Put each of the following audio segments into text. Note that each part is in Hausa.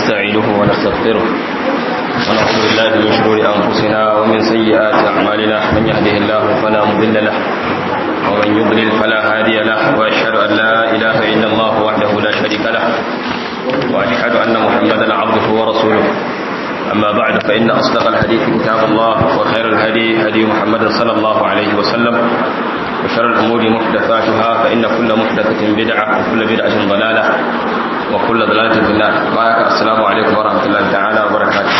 ونستعينه ونستغفره ونعوذ بالله من شرور أنفسنا ومن سيئات أعمالنا من يهده الله فلا مضل له ومن يضلل فلا هادي له وأشهد أن لا إله إلا الله وحده لا شريك له وأشهد أن محمدا عبده ورسوله أما بعد فإن أصدق الحديث كتاب الله وخير الهدي هدي محمد صلى الله عليه وسلم وشر الأمور محدثاتها فإن كل محدثة بدعة وكل بدعة ضلالة وكل ضلالة في النار بارك السلام عليكم ورحمة الله تعالى وبركاته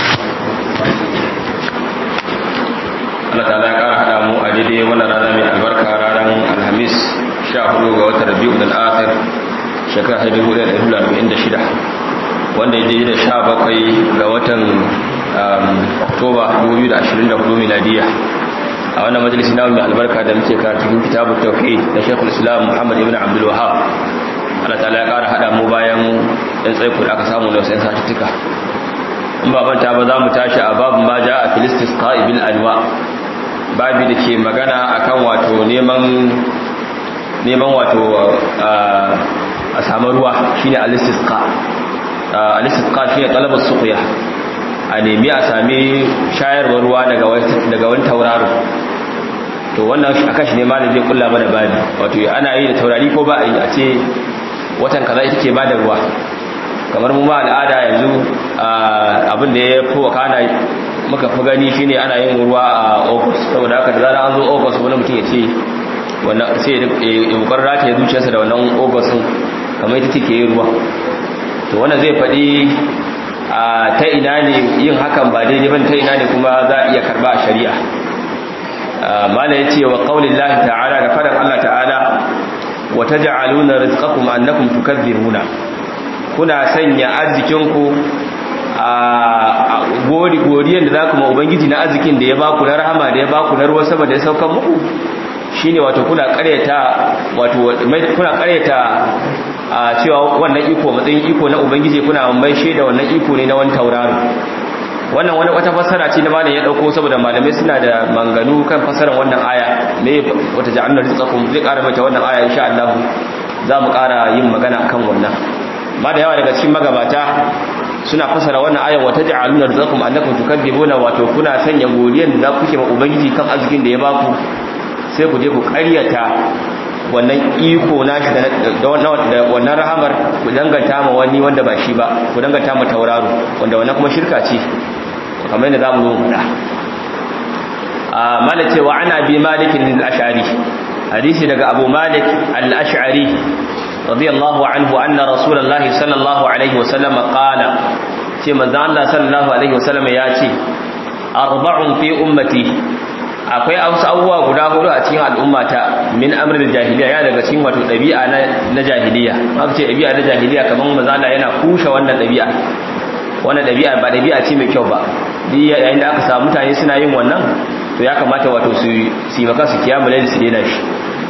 Allah ta'ala ya kara hada mu a daidai wannan rana mai albarka ranar Alhamis 14 ga watan Rabiul Akhir shekara 1446 wanda ya daidai da 17 ga watan Oktoba 2024 miladiya a wannan majalisi na mai albarka da muke karatu cikin kitabut tauhid da Sheikhul Islam Muhammad ibn Abdul Wahhab Allah ta'ala ya kara hada mu bayan dan tsaiko da aka samu da sai satuttuka in ba manta ba za mu tashi a babu ma ja a filistis qa'ibil anwa babi da ke magana akan wato neman neman wato a samu ruwa shine al-istisqa al-istisqa shine talabar suqya a nemi a sami shayarwar ruwa daga daga wani tauraro to wannan akan shi ne malam zai kulla mana babi wato ana yi da taurari ko ba a yi a ce watan kaza ita ke bada ruwa kamar mu ma al'ada yanzu abin da ya fi wakana muka fi gani shine ana yin ruwa a august saboda haka da zara an zo august wani mutum ya ce wannan sai ya bukar rata ya zuciyarsa da wannan august din kamar ita take yin ruwa to wannan zai faɗi ta ina ne yin hakan ba daidai ban ta ina ne kuma za a iya karba a shari'a mala ya ce wa ƙaunin lahi ta'ala da faɗin allah ta'ala wa ta ja'aluna rizqakum annakum tukadzibuna kuna sanya arzikinku a gori goriyan da za ku ma ubangiji na arzikin da ya baku na rahama da ya baku na ruwan sama da ya saukan muku shine wato kuna karyata wato kuna karyata a cewa wannan iko matsayin iko na ubangiji kuna mai shaida wannan iko ne na wani tauraro wannan wani wata fassara ce na malam ya dauko saboda malamai suna da manganu kan fassarar wannan aya me wata ja'alna rizqakum zai ƙara mata wannan aya insha Allah za mu ƙara yin magana kan wannan ba da yawa daga cikin magabata suna fasara wannan ayan wata ja'aluna rizqakum annakum tukadzibuna wato kuna sanya godiyan da kuke ma ubangiji kan arzikin da ya baku sai ku je ku ƙaryata wannan iko nashi da wannan rahamar ku danganta ma wani wanda ba shi ba ku danganta ma tauraro wanda wannan kuma shirka ce kamar yadda zamu zo mu da a malaka wa ana bi malikin al-ash'ari hadisi daga abu malik al-ash'ari رضي الله عنه أن رسول الله صلى الله عليه وسلم قال في مزان الله صلى الله عليه وسلم ياتي أربع في أمتي akwai wasu abubuwa guda hudu a cikin al'ummata min amrul jahiliya ya daga cikin wato dabi'a na jahiliya aka ce dabi'a na jahiliya kaman mazala yana kushe wannan dabi'a wannan dabi'a ba dabi'a ce mai kyau ba yayin da aka samu mutane suna yin wannan to ya kamata wato su yi maka su kiyamu laili su daina shi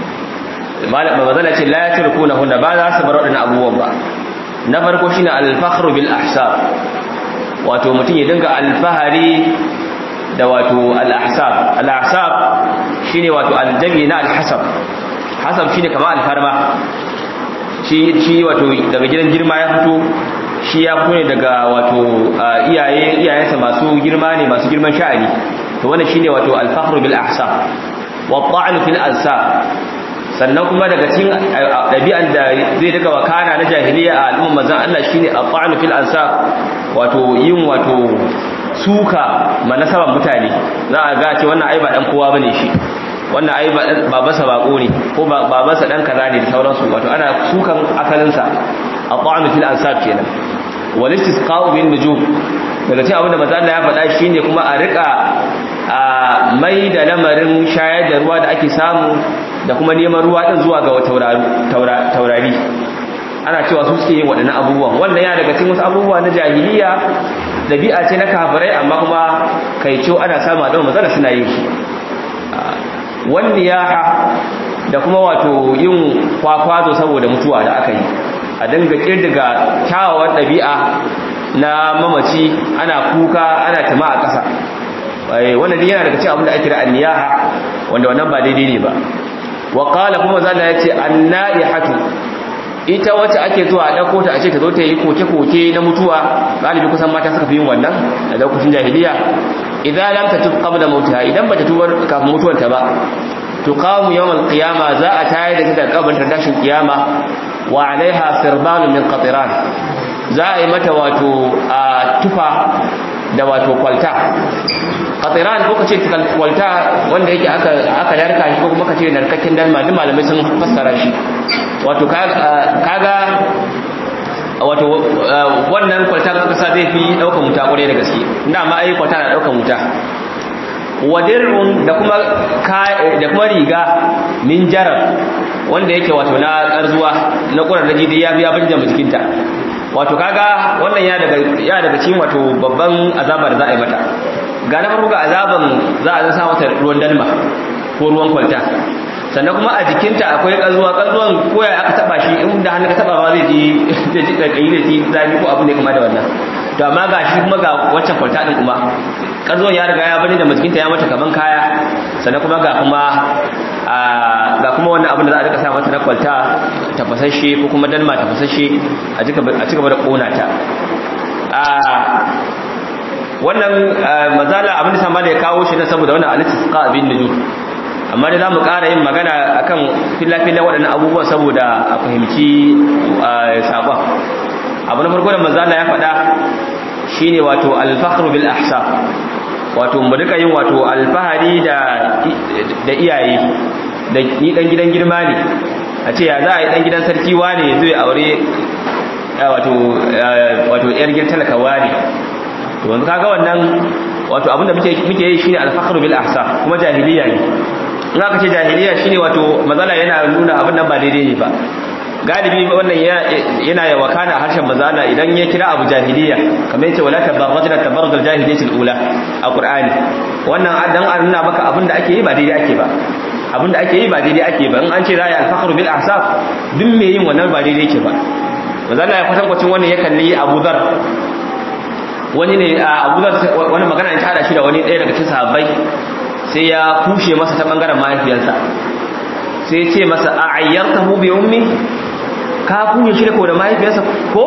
mazala ce la ya turkuna hunna ba za su bar waɗannan abubuwan ba na farko shine al-fakhru bil ahsab wato mutum ya dinga alfahari da wato al-ahsab al-ahsab shine wato aljami na al-hasab hasab shine kamar alfarma shi shi wato daga gidan girma ya fito shi ya fito ne daga wato iyaye iyayensa masu girma ne masu girman sha'ani to wannan shine wato al-fakhru bil ahsab wa ta'an fil ansab sannan kuma daga cikin ɗabi'an da zai daga wakana na jahiliya a al'umma mazan Allah shine al-ta'anu fil ansab wato yin wato suka manasaban mutane za a ga ce wannan ai ba dan kowa bane shi wannan ai babansa bako ne ko babansa dan kaza ne da sauransu wato ana sukan asalinsa al-ta'anu fil ansab kenan wal istisqa'u bin nujum daga cikin abin da manzo Allah ya faɗa shine kuma a rika a mai da lamarin shayar da ruwa da ake samu da kuma neman ruwa din zuwa ga taurari ana cewa su suke yin waɗannan abubuwan wannan ya daga cikin wasu abubuwa na jahiliya dabi'a ce na kafirai amma kuma kaico ana samu da matsala suna yin shi wani yaha da kuma wato yin kwakwazo saboda mutuwa da aka yi a dinga kirdiga kyawawan ɗabi'a na mamaci ana kuka ana tama a ƙasa wannan yana daga cikin abin da ake kira anniyaha wanda wannan ba daidai ne ba wa qala kuma zalla yace annaihatu ita wacce ake zuwa a ɗauko ta a ce ta zo ta yi koke-koke na mutuwa galibi kusan mata suka fi yin wannan a lokacin jahiliya idan lam ta tuba qabla mautiha idan bata tuba kafin mutuwar ta ba tuqamu yawm al-qiyama za a tayar da ta daga kabarin tashin kiyama wa alaiha sirbalun min qatiran za a yi mata wato a tufa da wato kwalta qatiran ko kace kwalta wanda yake aka aka narka shi ko kuma kace narkakken dalma duk malamai sun fassara shi wato kaga wato wannan kwalta aka sa zai fi daukan wuta kwarai da gaske inda ma ai kwalta na daukan wuta wadir'un da kuma da kuma riga min jarar wanda yake wato na karzuwa na kurar da jidi ya biya banja jikinta wato kaga wannan ya daga ya daga cikin wato babban azabar da za a yi mata ga na farko ga azaban za a sa mata ruwan dalma ko ruwan kwalta sannan kuma a jikinta akwai kazuwa kazuwan koya aka taba shi in da hannu ka taba ba zai ji zai ji kai da ji zafi ko abin da kuma da wannan to amma ga shi kuma ga waccan kwalta din kuma kazuwan ya riga ya bani da jikinta ya mata kaman kaya sannan kuma ga kuma ga kuma wannan abin da za a rika sa mata na kwalta tafasashe ko kuma dalma tafasashe a cigaba da kona ta wannan mazala abin da sama da ya kawo shi na saboda wannan alistisqa abin nujum amma da zamu ƙara yin magana akan filla-filla waɗannan abubuwan saboda a fahimci sabon abu na farko da mazala ya faɗa shine wato alfahru bil ahsab wato mu rika yin wato alfahari da da iyaye da ni dan gidan girma ne a ce ya za a yi dan gidan sarki wane zai aure wato wato yar gidan talaka wane to yanzu kaga wannan wato abinda muke muke yi shine alfahru bil ahsab kuma jahiliya ne in aka ce jahiliya shine wato mazala yana nuna abin nan ba daidai ne ba galibi wannan yana ya wakana harshen mazala idan ya kira abu jahiliya kamar yace wala tabarrajna tabarrujal jahiliyatil ula a qur'ani wannan dan an nuna maka abin da ake yi ba daidai ake ba abin da ake yi ba daidai ake ba in an ce za ya alfakhru bil ahsab duk me yin wannan ba daidai yake ba mazala ya kwatankwacin wannan ya kalli Abu Dhar wani ne Abu Dhar wani magana ya hada shi da wani ɗaya daga cikin sahabbai sai ya kushe masa ta bangaren mahaifiyarsa sai ya ce masa a ayyartahu bi ummi ka kunye shi ko da mahaifiyarsa ko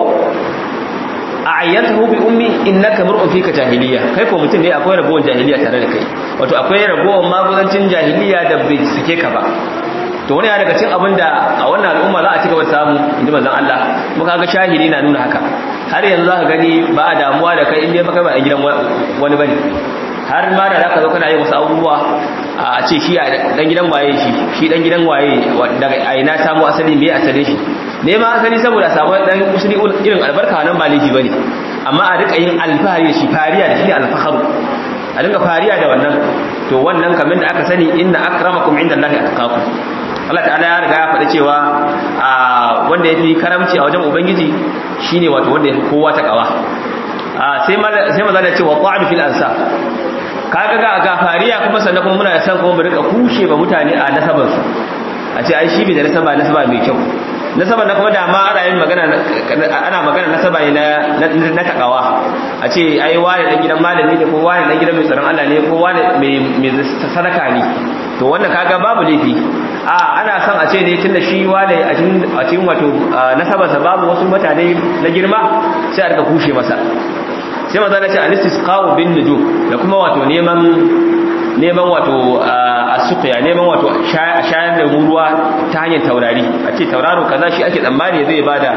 a ayyartahu bi ummi innaka mar'un fika jahiliya kai ko mutum ne akwai ragowar jahiliya tare da kai wato akwai ragowar magudancin jahiliya da bai sike ka ba to wani ya daga cin abin da a wannan al'umma za a ci gaba da samu inda manzon Allah muka ga shahidi na nuna haka har yanzu za ka gani ba a damuwa da kai inda baka ba a gidan wani bane har ma da zaka zo kana yin wasu abubuwa a ce shi dan gidan waye shi shi dan gidan waye daga aina samu asali me asali shi ne ma asali saboda samu dan usuli irin albarka nan ba laifi bane amma a rika yin alfahari shi fariya da shi alfaharu a dinga fariya da wannan to wannan kamar da aka sani inna akramakum indallahi atqakum Allah ta'ala ya riga ya faɗi cewa wanda yafi karamci a wajen ubangiji shine wato wanda yafi kowa ta kawa sai sai maza da cewa ta'am fil ansab kaga ga gafariya kuma sannan kuma muna san kuma mu rika kushe ba mutane a nasabar su a ce ai shi bai da nasaba nasaba mai kyau nasaba na kuma da ma ana yin magana ana magana nasaba ne na na takawa a ce ai wani dan gidan malami ne ko wani dan gidan mai tsaron Allah ne ko wani mai mai sadaka ne to wannan kaga babu laifi a ana son a ce ne tunda shi wani a cikin wato nasabarsa babu wasu mutane na girma sai a rika kushe masa sai maza na ce al-istisqa'u bin nujum da kuma wato neman neman wato as-suqya neman wato shayar da ruwa ta hanyar taurari a ce tauraro kaza shi ake tsammani zai bada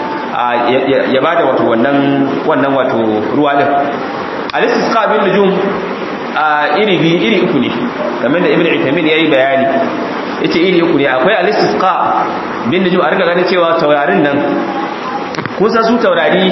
ya bada wato wannan wannan wato ruwa din al-istisqa bin nujum iri biyu iri uku ne kamar da ibnu itamin yayi bayani yace iri uku ne akwai al-istisqa bin nujum a riga ganin cewa taurarin nan kun san su taurari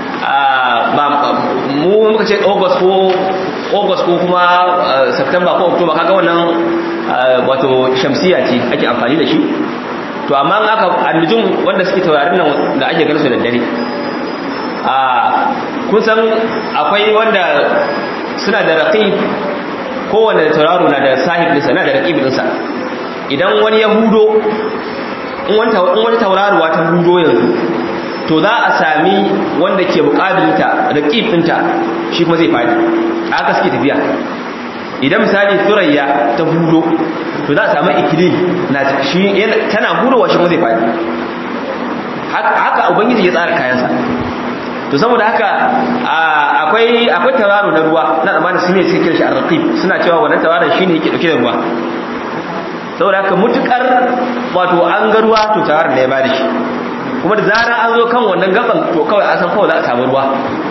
mu muka ce august ko august ko kuma september ko october kaga wannan wato shamsiya ce ake amfani da shi to amma aka annujum wanda suke taurarin nan da ake gansu da dare a kun san akwai wanda suna da raqib kowane tauraro na da sahib ɗinsa na da raqib ɗinsa idan wani ya hudo in wani tauraruwa ta hudo yanzu to za a sami wanda ke bukabilinta da ƙifinta shi kuma zai fadi a haka suke tafiya idan misali turayya ta hudo to za a sami ikili na shi tana hudowa shi kuma zai fadi haka ubangiji ya tsara kayansa to saboda haka akwai akwai tauraro na ruwa na amana su ne suke kira shi ar-raqib suna cewa wannan tauraron shine yake dauke da ruwa saboda haka mutukar wato an ga ruwa to tauraron ne ya bada shi kuma da zarar an zo kan wannan gaban to kawai an san kawai za a samu ruwa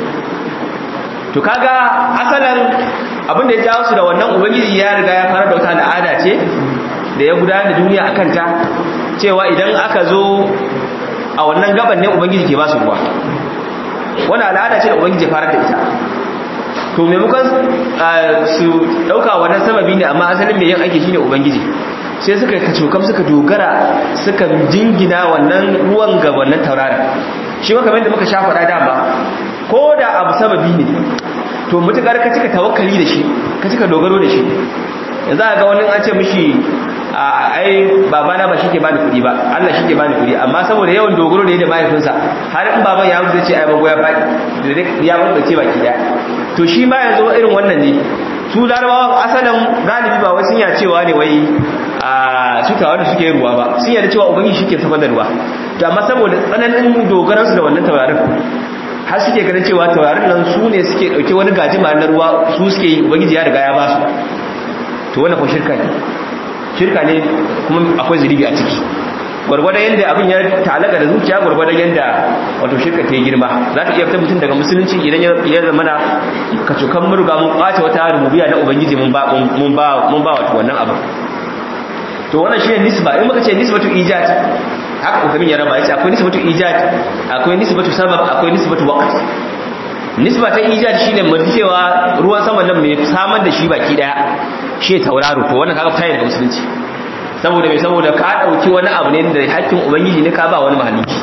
to kaga asalan abin da ya jawo su da wannan ubangiji ya riga ya fara da wata al'ada ce da ya gudanar da duniya akan ta cewa idan aka zo a wannan gaban ne ubangiji ke ba su ruwa wani al'ada ce da ubangiji fara da ita to maimakon su dauka wannan sababi ne amma asalin mai yin aiki shine ubangiji sai suka kacokam suka dogara suka jingina wannan ruwan ga wannan tauraron shi maka da muka sha faɗa dama ko da abu sababi ne to mutukar ka cika tawakkali da shi ka cika dogaro da shi yanzu a ga wani an ce mishi ai babana ba shi ke bani kuɗi ba Allah shi ke bani kuɗi amma saboda yawan dogaro da ya da mahaifinsa har in baban ya mutu ce ai bago ya faɗi ya mutu ce baki daya to shi ma yanzu irin wannan ne su larabawan asalin galibi ba wai sun ya cewa ne wai a su tawa da suke ruwa ba sun yarda cewa ubangiji shi ke safar da ruwa to amma saboda tsananin dogaransu da wannan taurarin har suke ganin cewa taurarin nan su ne suke dauke wani gajima na ruwa su suke yi ubangiji ya riga ya ba su to wannan ko shirka ne shirka ne kuma akwai zuribi a ciki gwargwadon yadda abin ya talaga da zuciya gwargwadon yadda wato shirka ta yi girma za ta iya fitar mutum daga musulunci idan ya zama na kacokan murga mun kwace wata rububiya na ubangiji mun ba wato wannan abin to wannan shi ne nisba in muka ce nisbatu ijad haka ukamin ya raba yace akwai nisbatu ijad akwai nisbatu sabab akwai nisbatu waqt nisba ta ijad shine mun cewa ruwan sama nan mai samar da shi baki daya shi tauraro to wannan kaga fita daga musulunci saboda mai saboda ka dauki wani abu ne da hakkin ubangiji ne ka ba wani mahalicci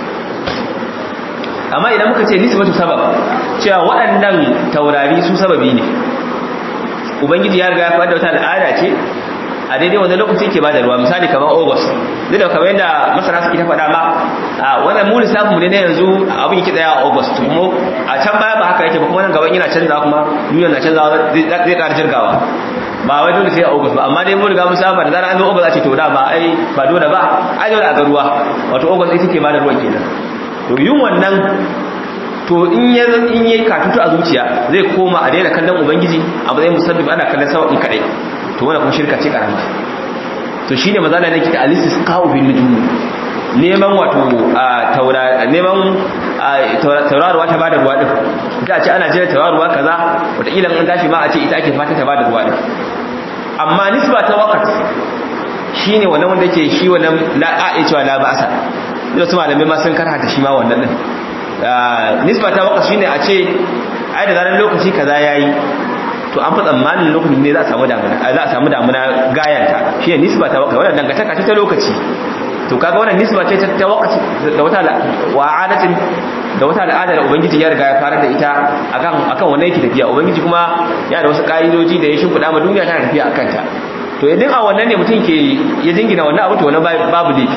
amma idan muka ce nisbatu sabab cewa waɗannan taurari su sababi ne ubangiji ya riga ya faɗa wata al'ada ce a daidai wanda lokaci ke bada ruwa misali kamar august duk da kamar yadda masana suke ta faɗa ma a wannan mu lissafin mu ne na yanzu abin yake tsaya a august kuma a can baya ba haka yake ba kuma nan gaban yana canzawa kuma duniya na canzawa zai ƙara jirgawa ba wai dole sai a august ba amma dai mun riga mun saba da zarar an zo august a ce to da ba ai ba dole ba ai dole a ga ruwa wato august ita ke bada ruwan kenan to yin wannan to in ya in yayi katutu a zuciya zai koma a daina kallon ubangiji a matsayin musabbib ana kallon sababin kadai to wannan kuma shirka ce karama to shine mazala ne kika alisis qaw bin nujum neman wato taura neman tauraruwa ta bada ruwa din da ce ana jira tauraruwa kaza wata kila an tashi ma a ce ita ake fata ta bada ruwa din amma nisba ta waqt shine wannan wanda yake shi wannan la a cewa la ba'sa da su malamai ma sun karhata shi ma wannan din nisba ta waqt shine a ce ai da zaran lokaci kaza yayi to an fi tsammanin lokacin ne za a samu damuna za a samu damuna gayanta shi ne nisba ta waqt wannan dangantaka ce ta lokaci to kaga wannan nisba ce ta waqt da wata wa'adatin da wata al'ada da ubangiji ya riga ya fara da ita akan akan wannan yake tafiya ubangiji kuma ya da wasu ka'idoji da ya shimfiɗa ma duniya tana tafiya akan ta to idan a wannan ne mutum ke ya jingina wannan abu to wannan babu laifi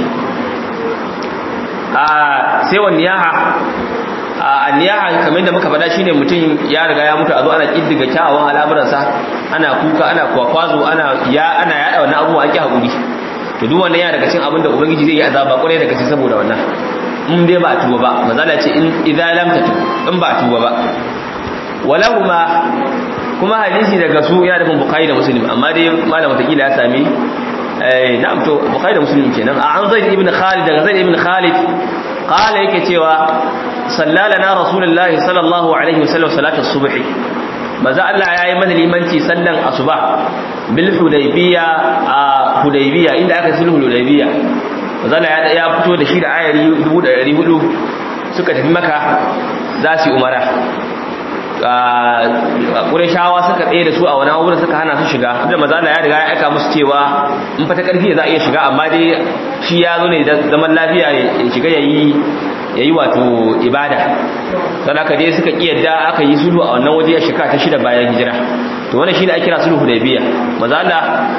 a sai wani yaha a niyaha kamar da muka faɗa shine mutum ya riga ya mutu a zo ana kiddiga kyawawan al'amuransa ana kuka ana kwakwazo ana ya ana yada wannan abubuwa ake hakuri to duk wannan ya daga cikin abin da ubangiji zai yi azaba kwarai daga cikin saboda wannan in dai ba a tuba ba mazala ce in idza lam tatu in ba a tuba ba walahuma kuma hadisi daga su yana da bukhari da muslim amma dai malam watakila ya sami eh na'am to bukhari da muslim kenan a an zaid ibn khalid daga zaid ibn khalid qala yake cewa sallalana rasulullahi sallallahu alaihi wasallam salatul subhi maza Allah yayi mana limanci sallan asuba bil hudaybiya a hudaybiya inda aka sulhu hudaybiya maza Allah ya fito da shi da ayari 1400 suka tafi maka za su yi umara ƙureshawa suka tsaye da su a wani wurin suka hana su shiga da mazala ya riga ya aika musu cewa in fata ƙarfi za a iya shiga amma dai shi ya zo ne da zaman lafiya ya shiga ya yi wato ibada don haka dai suka ƙiyarda aka yi sulhu a wannan waje ya shika ta shida bayan hijira to wannan shi ne ake kira sulhu da biya mazala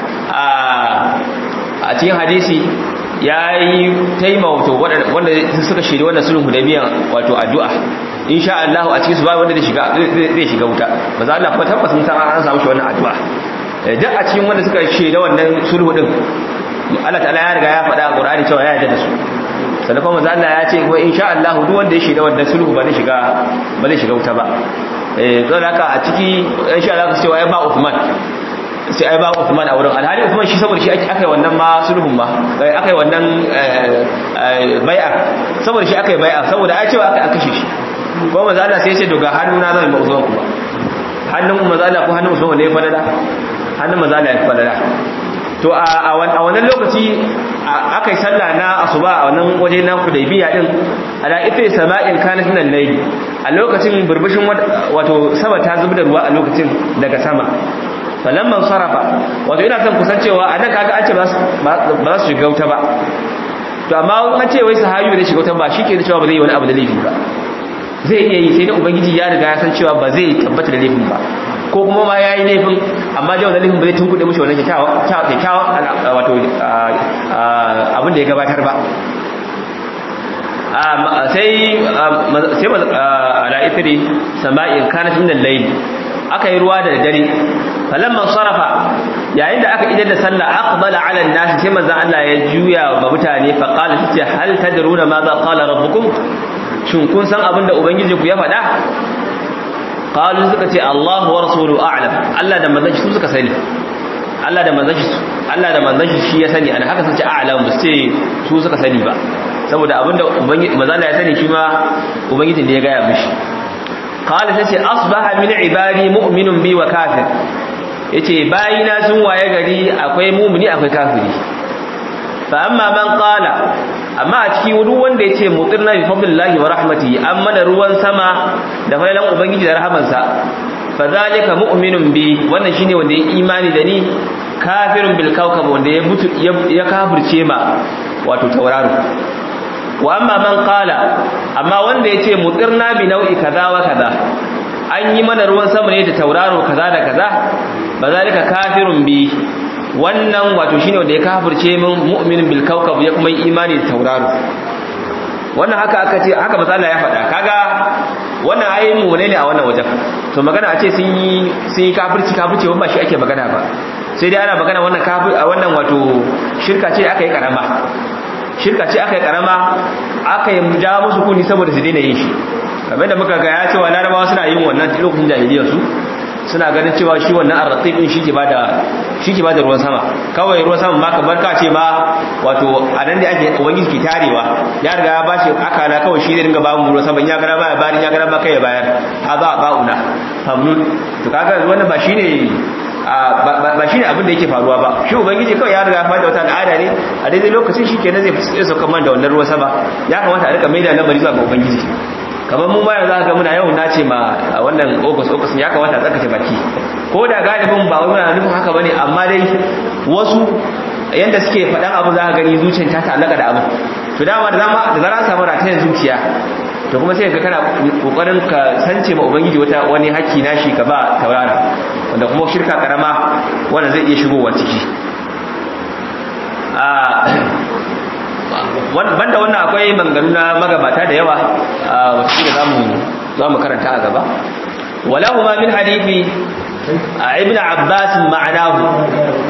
a cikin hadisi ya yi taimauto wanda suka shirya wannan sulhu da biyan wato addu'a insha Allah a cikin su ba wanda zai shiga zai shiga wuta ba za Allah kuma tabbas mun san an samu shi wannan addu'a duk a cikin wanda suka shaida wannan sulhu din Allah ta'ala ya riga ya faɗa a Qur'ani cewa ya yarda da su sannan kuma manzo Allah ya ce kuma insha Allah duk wanda ya shiga wannan sulhu ba zai shiga ba zai shiga wuta ba eh to haka a ciki insha Allah ka cewa ya ba Uthman sai ai ba Uthman a wurin alhali Uthman shi saboda shi ake akai wannan ma sulhun ba akai wannan bai'a saboda shi akai bai'a saboda ai cewa aka kashe shi ko manzo Allah sai ya ce daga hannuna zan ba Uthman kuma hannun manzo Allah ko hannun Uthman ne ya fadada hannun manzo Allah ya fadada to a wannan lokaci aka yi sallah na asuba a wannan waje na hudaybiya din ala ita sama'in kanat min al-layl a lokacin burbushin wato sama ta zubar da ruwa a lokacin daga sama falamman sarafa wato ina son kusancewa a nan kaga an ce ba za su shiga wuta ba to amma an ce wai sahabi ne shiga wuta ba shike da cewa ba zai yi wani abu da laifi ba zai iya yi sai da ubangiji ya riga ya san cewa ba zai tabbata da laifin ba ko kuma ma ya yi laifin amma da wannan laifin ba zai tunkuɗe mushi wannan kyakkyawan wato abin da ya gabatar ba sai sai ala ifri sama'in kanat min al-layl aka yi ruwa da dare falamman sarafa yayin da aka idar da sallah aqbala ala an-nas sai manzo Allah ya juya ga mutane fa qala tace hal tadruna ma za qala rabbukum shin kun san abin da ubangiji ku ya faɗa qalu suka ce Allahu wa rasuluhu a'lam Allah da manzon shi suka sani Allah da manzon shi Allah da manzon shi shi ya sani ana haka sun ce a'lam ba ce su suka sani ba saboda abinda ubangiji manzon Allah ya sani shi ma ubangiji ne ya gaya mishi qala sai ce asbaha min ibadi mu'minun bi wa kafir yace bayina sun waye gari akwai mu'mini akwai kafiri fa amma man qala amma a cikin duk wanda yace mutirna bi fadlillahi wa rahmatihi amma da ruwan sama da failan ubangiji da rahamansa fa zalika mu'minun bi wannan shine wanda ya imani da ni kafirun bil kawkab wanda ya mutu ya kafirce ma wato tauraro wa amma man qala amma wanda yace mutirna bi nau'i kaza wa kaza an yi mana ruwan sama ne da tauraro kaza da kaza ba zalika kafirun bi wannan wato shine wanda ya kafirce min mu'minin bil kawkab ya kuma yi imani da tauraro wannan haka aka ce haka matsala ya faɗa kaga wannan ayin mu ne a wannan wajen to magana a ce sun yi sun yi kafirci kafirci ba shi ake magana ba sai dai ana magana wannan kafir a wannan wato shirka ce aka yi karama shirka ce aka yi karama aka yi ja musu kuni saboda su daina yin shi kamar da muka ga ya cewa larabawa suna yin wannan lokacin jahiliyar su suna ganin cewa shi wannan arratib din shike bada shike bada ruwan sama kawai ruwan sama ma kamar ka ce ma wato anan da ake ubangiji ke tarewa ya riga ya bashi akala kawai shi zai dinga ba mu ruwan sama in ya gara baya bari ya gara ba kai ya bayar haza ba'una famnun to kaga wannan ba shine ba shine abin da yake faruwa ba shi ubangiji kawai ya riga ya fada wata al'ada ne a daidai lokacin shi kenan zai sauka man da wannan ruwan sama ya kamata a rika maida lamari zuwa ga ubangiji kamar mu bayan za ka ga muna yawan nace ma wannan ogus ogus ya kamata a tsarkace baki ko da galibin ba wai muna nufin haka bane amma dai wasu yanda suke faɗan abu za ka gani zuciyar ta ta'allaka da abu to dama da zama da zara samu ratayen zuciya to kuma sai ka kana kokarin ka sance ma ubangiji wata wani hakki nashi ka ba taurara wanda kuma shirka karama wanda zai iya shigowa ciki banda wannan akwai manganu na magabata da yawa wacce da za mu karanta a gaba walahu ma min hadithi a ibn abbas ma'anahu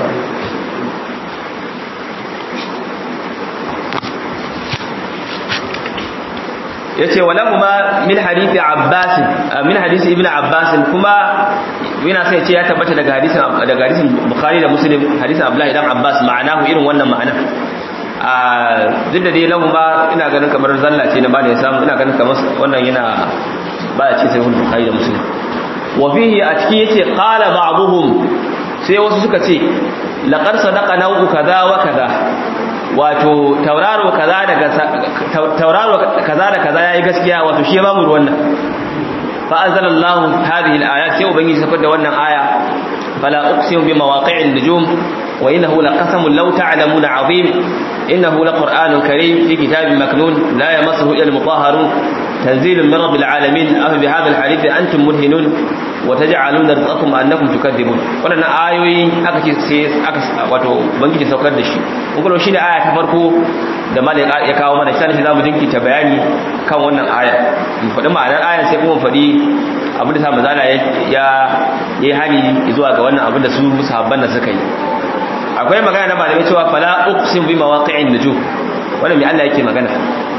yace walahu ma min hadithi abbas min hadisi ibn abbas kuma yana sai ce ya tabbata daga hadisin daga hadisin bukhari da muslim hadisin abdullahi dan abbas ma'anahu irin wannan ma'ana a duk da dai lahu ba ina ganin kamar zalla ce na ba da ya samu ina ganin kamar wannan yana ba a ce sai hulun bukhari da muslim wa fihi a ciki yace qala ba'dhum sai wasu suka ce laqad sadaqa nau'u kaza wa kaza wato tauraro kaza daga tauraro kaza da kaza yayi gaskiya wato shi ya bamu ruwan nan fa anzalallahu hadhihi al-ayat sai ubangiji safar da wannan aya fala uqsimu bi mawaqi'in nujum wa innahu laqasamun law ta'lamuna 'azim innahu laqur'anun karim fi kitabin maknun la yamassuhu illa al-mutahharun tanzilun min rabbil alamin afa bi hadha al-hadith antum mudhinun wa taj'aluna rizqakum annakum tukadzibun wannan ayoyi aka ce sai aka wato ubangiji saukar da shi kun kuma shine aya ta farko da malik ya kawo mana sai zamu jinkita bayani kan wannan aya mu faɗi ma'anar ayan sai kuma faɗi abin da sa manzala ya yi hani zuwa ga wannan abin da su sahabban da suka yi akwai magana na malamai cewa fala uqsim bi mawaqi'in nujum wannan me Allah yake magana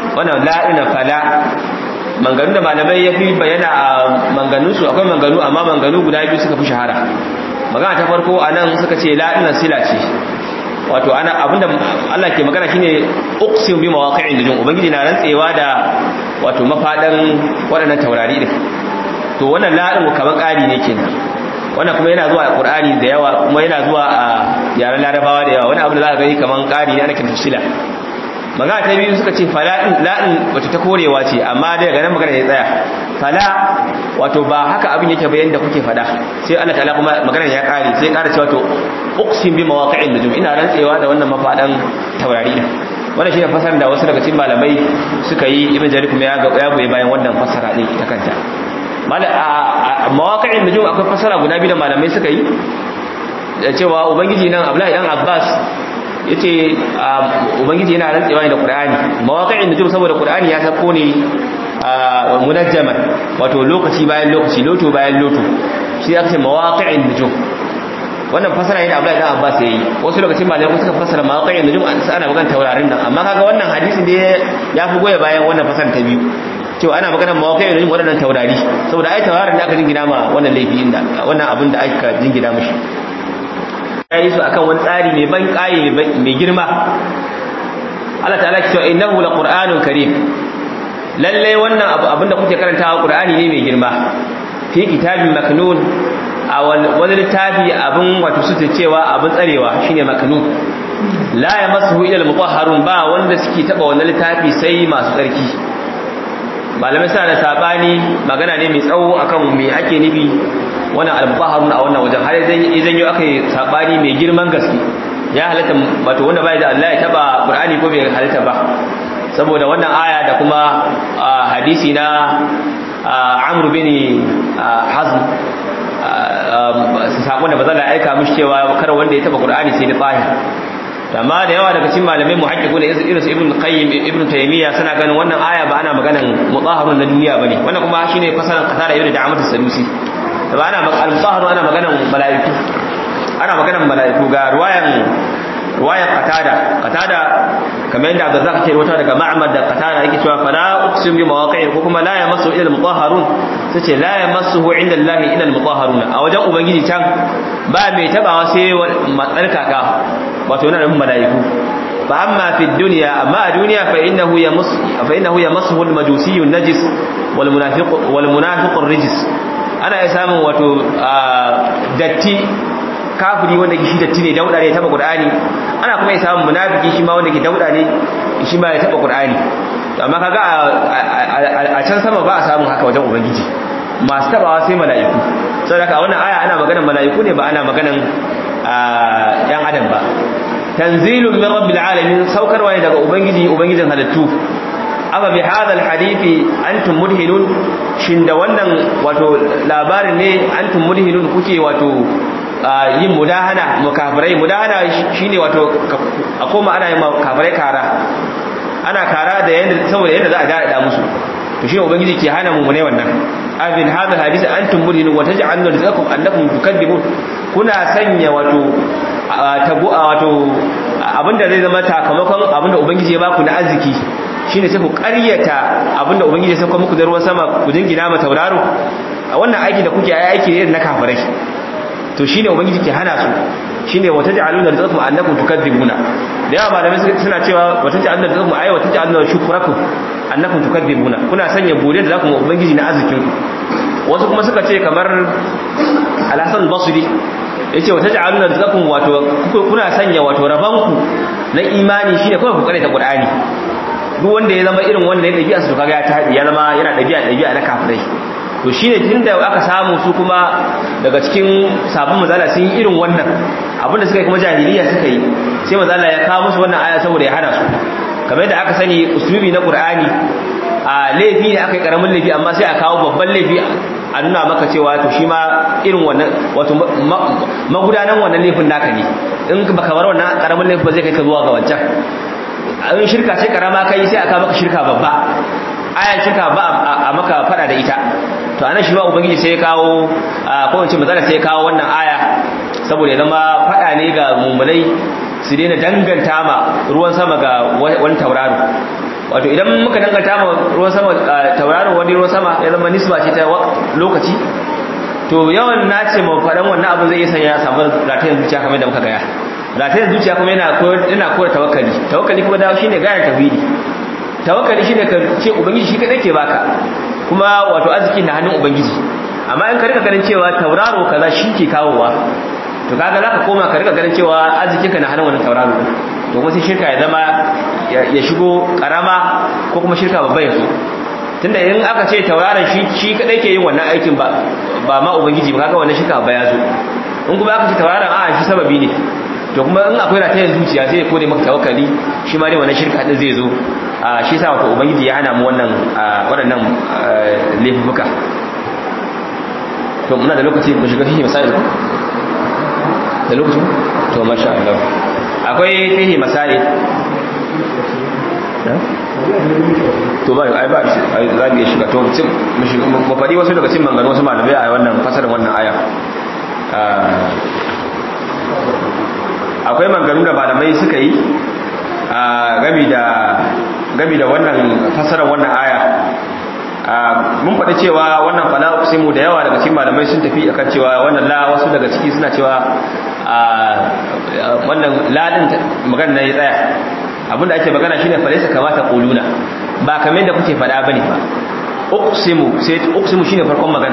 wannan la'ina fala manganu da malamai ya fi bayyana a manganunsu akwai manganu amma manganu guda biyu suka fi shahara magana ta farko a nan suka ce la'ina sila ce wato ana abinda Allah ke magana shine uqsim bi mawaqi'in nujum ubangiji na rantsewa da wato mafadan waɗannan taurari din to wannan la'in kaman ƙari ne kenan wannan kuma yana zuwa a Qur'ani da yawa kuma yana zuwa a yaren Larabawa da yawa wani abu da za ka gani kaman ƙari ne ana kiran sila magana ta biyu suka ce fala la'in wato ta korewa ce amma daga nan magana ya tsaya fala wato ba haka abin yake bayan da kuke fada sai Allah ta'ala kuma magana ya kare sai kare cewa to uqsim bi mawaqi'in nujum ina rantsewa da wannan mafadan taurari din wannan shine fasar da wasu daga cikin malamai suka yi ibn jarir kuma ya ga ya goye bayan wannan fasara din ita kanta mawaqi'in nujum akwai fasara guda biyu da malamai suka yi cewa ubangiji nan Abdullahi dan Abbas yace ubangiji yana rantsewa da Qur'ani mawaqi'in nujum saboda Qur'ani ya sako ne munajjaman wato lokaci bayan lokaci loto bayan loto shi aka ce mawaqi'in nujum wannan fasara yana Abdullahi dan Abbas yayi wasu lokacin malamai suka fasara mawaqi'in nujum ana magana taurarin nan amma kaga wannan hadisi ne ya fi goye bayan wannan fasara ta biyu cewa ana magana mawaqi'in nujum wadannan taurari saboda ai taurarin da aka jingina ma wannan laifi inda wannan abin da aka jingina mishi ya yi su akan wani tsari mai ban ƙaye mai girma Allah ta'ala ki cewa innahu laqur'anun karim lalle wannan abu abinda kuke karantawa qur'ani ne mai girma fi kitabin maknun a wani littafi abin wato su cewa abin tsarewa shine maknun la yamassuhu ila al-mutahharun ba wanda suke taba wannan littafi sai masu tsarki malamai suna da sabani magana ne mai tsawo akan me ake nufi wannan al-mutahharun a wannan wajen har idan yau aka yi sabani mai girman gaske ya halatta wato wanda bai da Allah ya taba Qur'ani ko bai halatta ba saboda wannan aya da kuma hadisi na Amr bin Hazm sakon da bazala aika mishi cewa kar wanda ya taba Qur'ani sai da tahir amma da yawa daga cikin malamai muhaqqiquna irin su ibn qayyim ibn taymiya suna ganin wannan aya ba ana maganan mutahharun na duniya bane wannan kuma shine fasaran qatara ibn da'amat as-sadusi ba ana al-mutahharun ana maganan malaiku ana maganan malaiku ga ruwayan ruwayan qatada qatada kamar yadda Abdurrazzaq ke rawaito daga Ma'mar da qatada yake cewa fala uqsim bi mawaqi'i ko kuma la yamassu ila al-mutahharun sace la yamassuhu inda Allah ila al-mutahharun a wajen ubangiji can ba mai tabawa sai matsarkaka wato yana nufin malaiku fa amma fi dunya amma a duniya fa innahu yamas fa innahu yamassuhu al-majusi an-najis wal munafiq wal munafiq ar-rijs ana ya samun wato datti kafiri wanda shi datti ne dauda ne ya taba qur'ani ana kuma ya samun munafiki shi ma wanda ke dauda ne shi ma ya taba qur'ani amma kaga a can sama ba a samun haka wajen ubangiji masu tabawa sai mala'iku saboda a wannan aya ana maganar mala'iku ne ba ana maganar yan adam ba tanzilun min rabbil alamin saukarwa ne daga ubangiji ubangijin halittu aba bi hadha alhadithi antum mudhinun shin da wannan wato labarin ne antum mudhinun kuke wato yin mudahana mukafirai mudahana shine wato a koma ana yin kafirai kara ana kara da yanda saboda yanda za a dada musu to shine ubangiji ke hana mu ne wannan abin hadha hadisi antum mudhinun wa taj'aluna rizqakum annakum tukadzibun kuna sanya wato tabu wato abinda zai zama takamakon abinda ubangiji ya baku na arziki shine sai ku ƙaryata abinda ubangiji ya sauka muku da ruwan sama ku jingina ma tauraro a wannan aiki da kuke aiki ne na kafirai to shine ubangiji ke hana su shine wata ja'aluna rizqakum annakum tukadzibuna da yawa malamai suna cewa wata ja'aluna rizqakum ayi wata ja'aluna shukrakum annakum tukadzibuna kuna sanya bude da zaku mu ubangiji na arzikin ku wasu kuma suka ce kamar al-Hasan al-Basri yace wata ja'aluna rizqakum wato kuna sanya wato rabanku na imani shine kawai ku karanta Qur'ani duk wanda ya zama irin wanda ya dabi'a su kaga ya tabi ya zama yana dabi'a dabi'a na kafirai to shine tunda aka samu su kuma daga cikin sabon mazala sun yi irin wannan abinda suka yi kuma jahiliya suka yi sai mazala ya kawo musu wannan aya saboda ya hana su kamar yadda aka sani usulubi na qur'ani a laifi ne aka yi karamin laifi amma sai a kawo babban laifi a nuna maka cewa to shi ma irin wannan wato magudanan wannan laifin naka ne in baka bar wannan karamin laifin ba zai kai ka zuwa ga wancan in shirka ce karama kai sai aka maka shirka babba ayan shirka ba a maka fada da ita to anan shi ma ubangiji sai ya kawo ko wace mazala sai ya kawo wannan aya saboda ya zama fada ne ga mummunai su daina danganta ma ruwan sama ga wani tauraro wato idan muka danganta ma ruwan sama tauraron wani ruwan sama ya zama nisba ce ta lokaci to yawan nace mu faɗan wannan abu zai iya sanya samu ratayen zuciya kamar da muka gaya ratayen zuciya kuma yana koyar yana koyar tawakkali tawakkali kuma dawo shine gayar tauhidi tawakkali shine ka ce ubangiji shi kadai ke baka kuma wato arziki na hannun ubangiji amma in ka rika ganin cewa tauraro kaza shi ke kawowa to kaga zaka koma ka rika ganin cewa arzikinka na hannun wannan tauraro din to kuma sai shirka ya zama ya shigo karama ko kuma shirka babba ya zo tunda in aka ce tauraron shi shi kadai ke yin wannan aikin ba ba ma ubangiji ba kaga wannan shirka babba ya zo in kuma aka ce tauraron a shi sababi ne to kuma in akwai ratayen zuciya sai ya kone maka tawakkali shi ma dai wannan shirka din zai zo a shi sa wato ubangiji ya hana mu wannan waɗannan laifuka to muna da lokaci mu shiga fihi masail da lokaci to masha Allah akwai fihi masail to ba ai ba ai za mu shiga to mu faɗi wasu daga cikin manganin wasu malamai a wannan fasarin wannan aya akwai manganu da malamai suka yi gami da gami da wannan fasarar wannan aya mun faɗi cewa wannan fala uqsimu da yawa daga cikin malamai sun tafi akan cewa wannan la wasu daga ciki suna cewa wannan la din magana ne ya tsaya abinda ake magana shine falaisa kamata quluna ba kamar da kuke faɗa bane ba uqsimu sai uqsimu shine farkon magana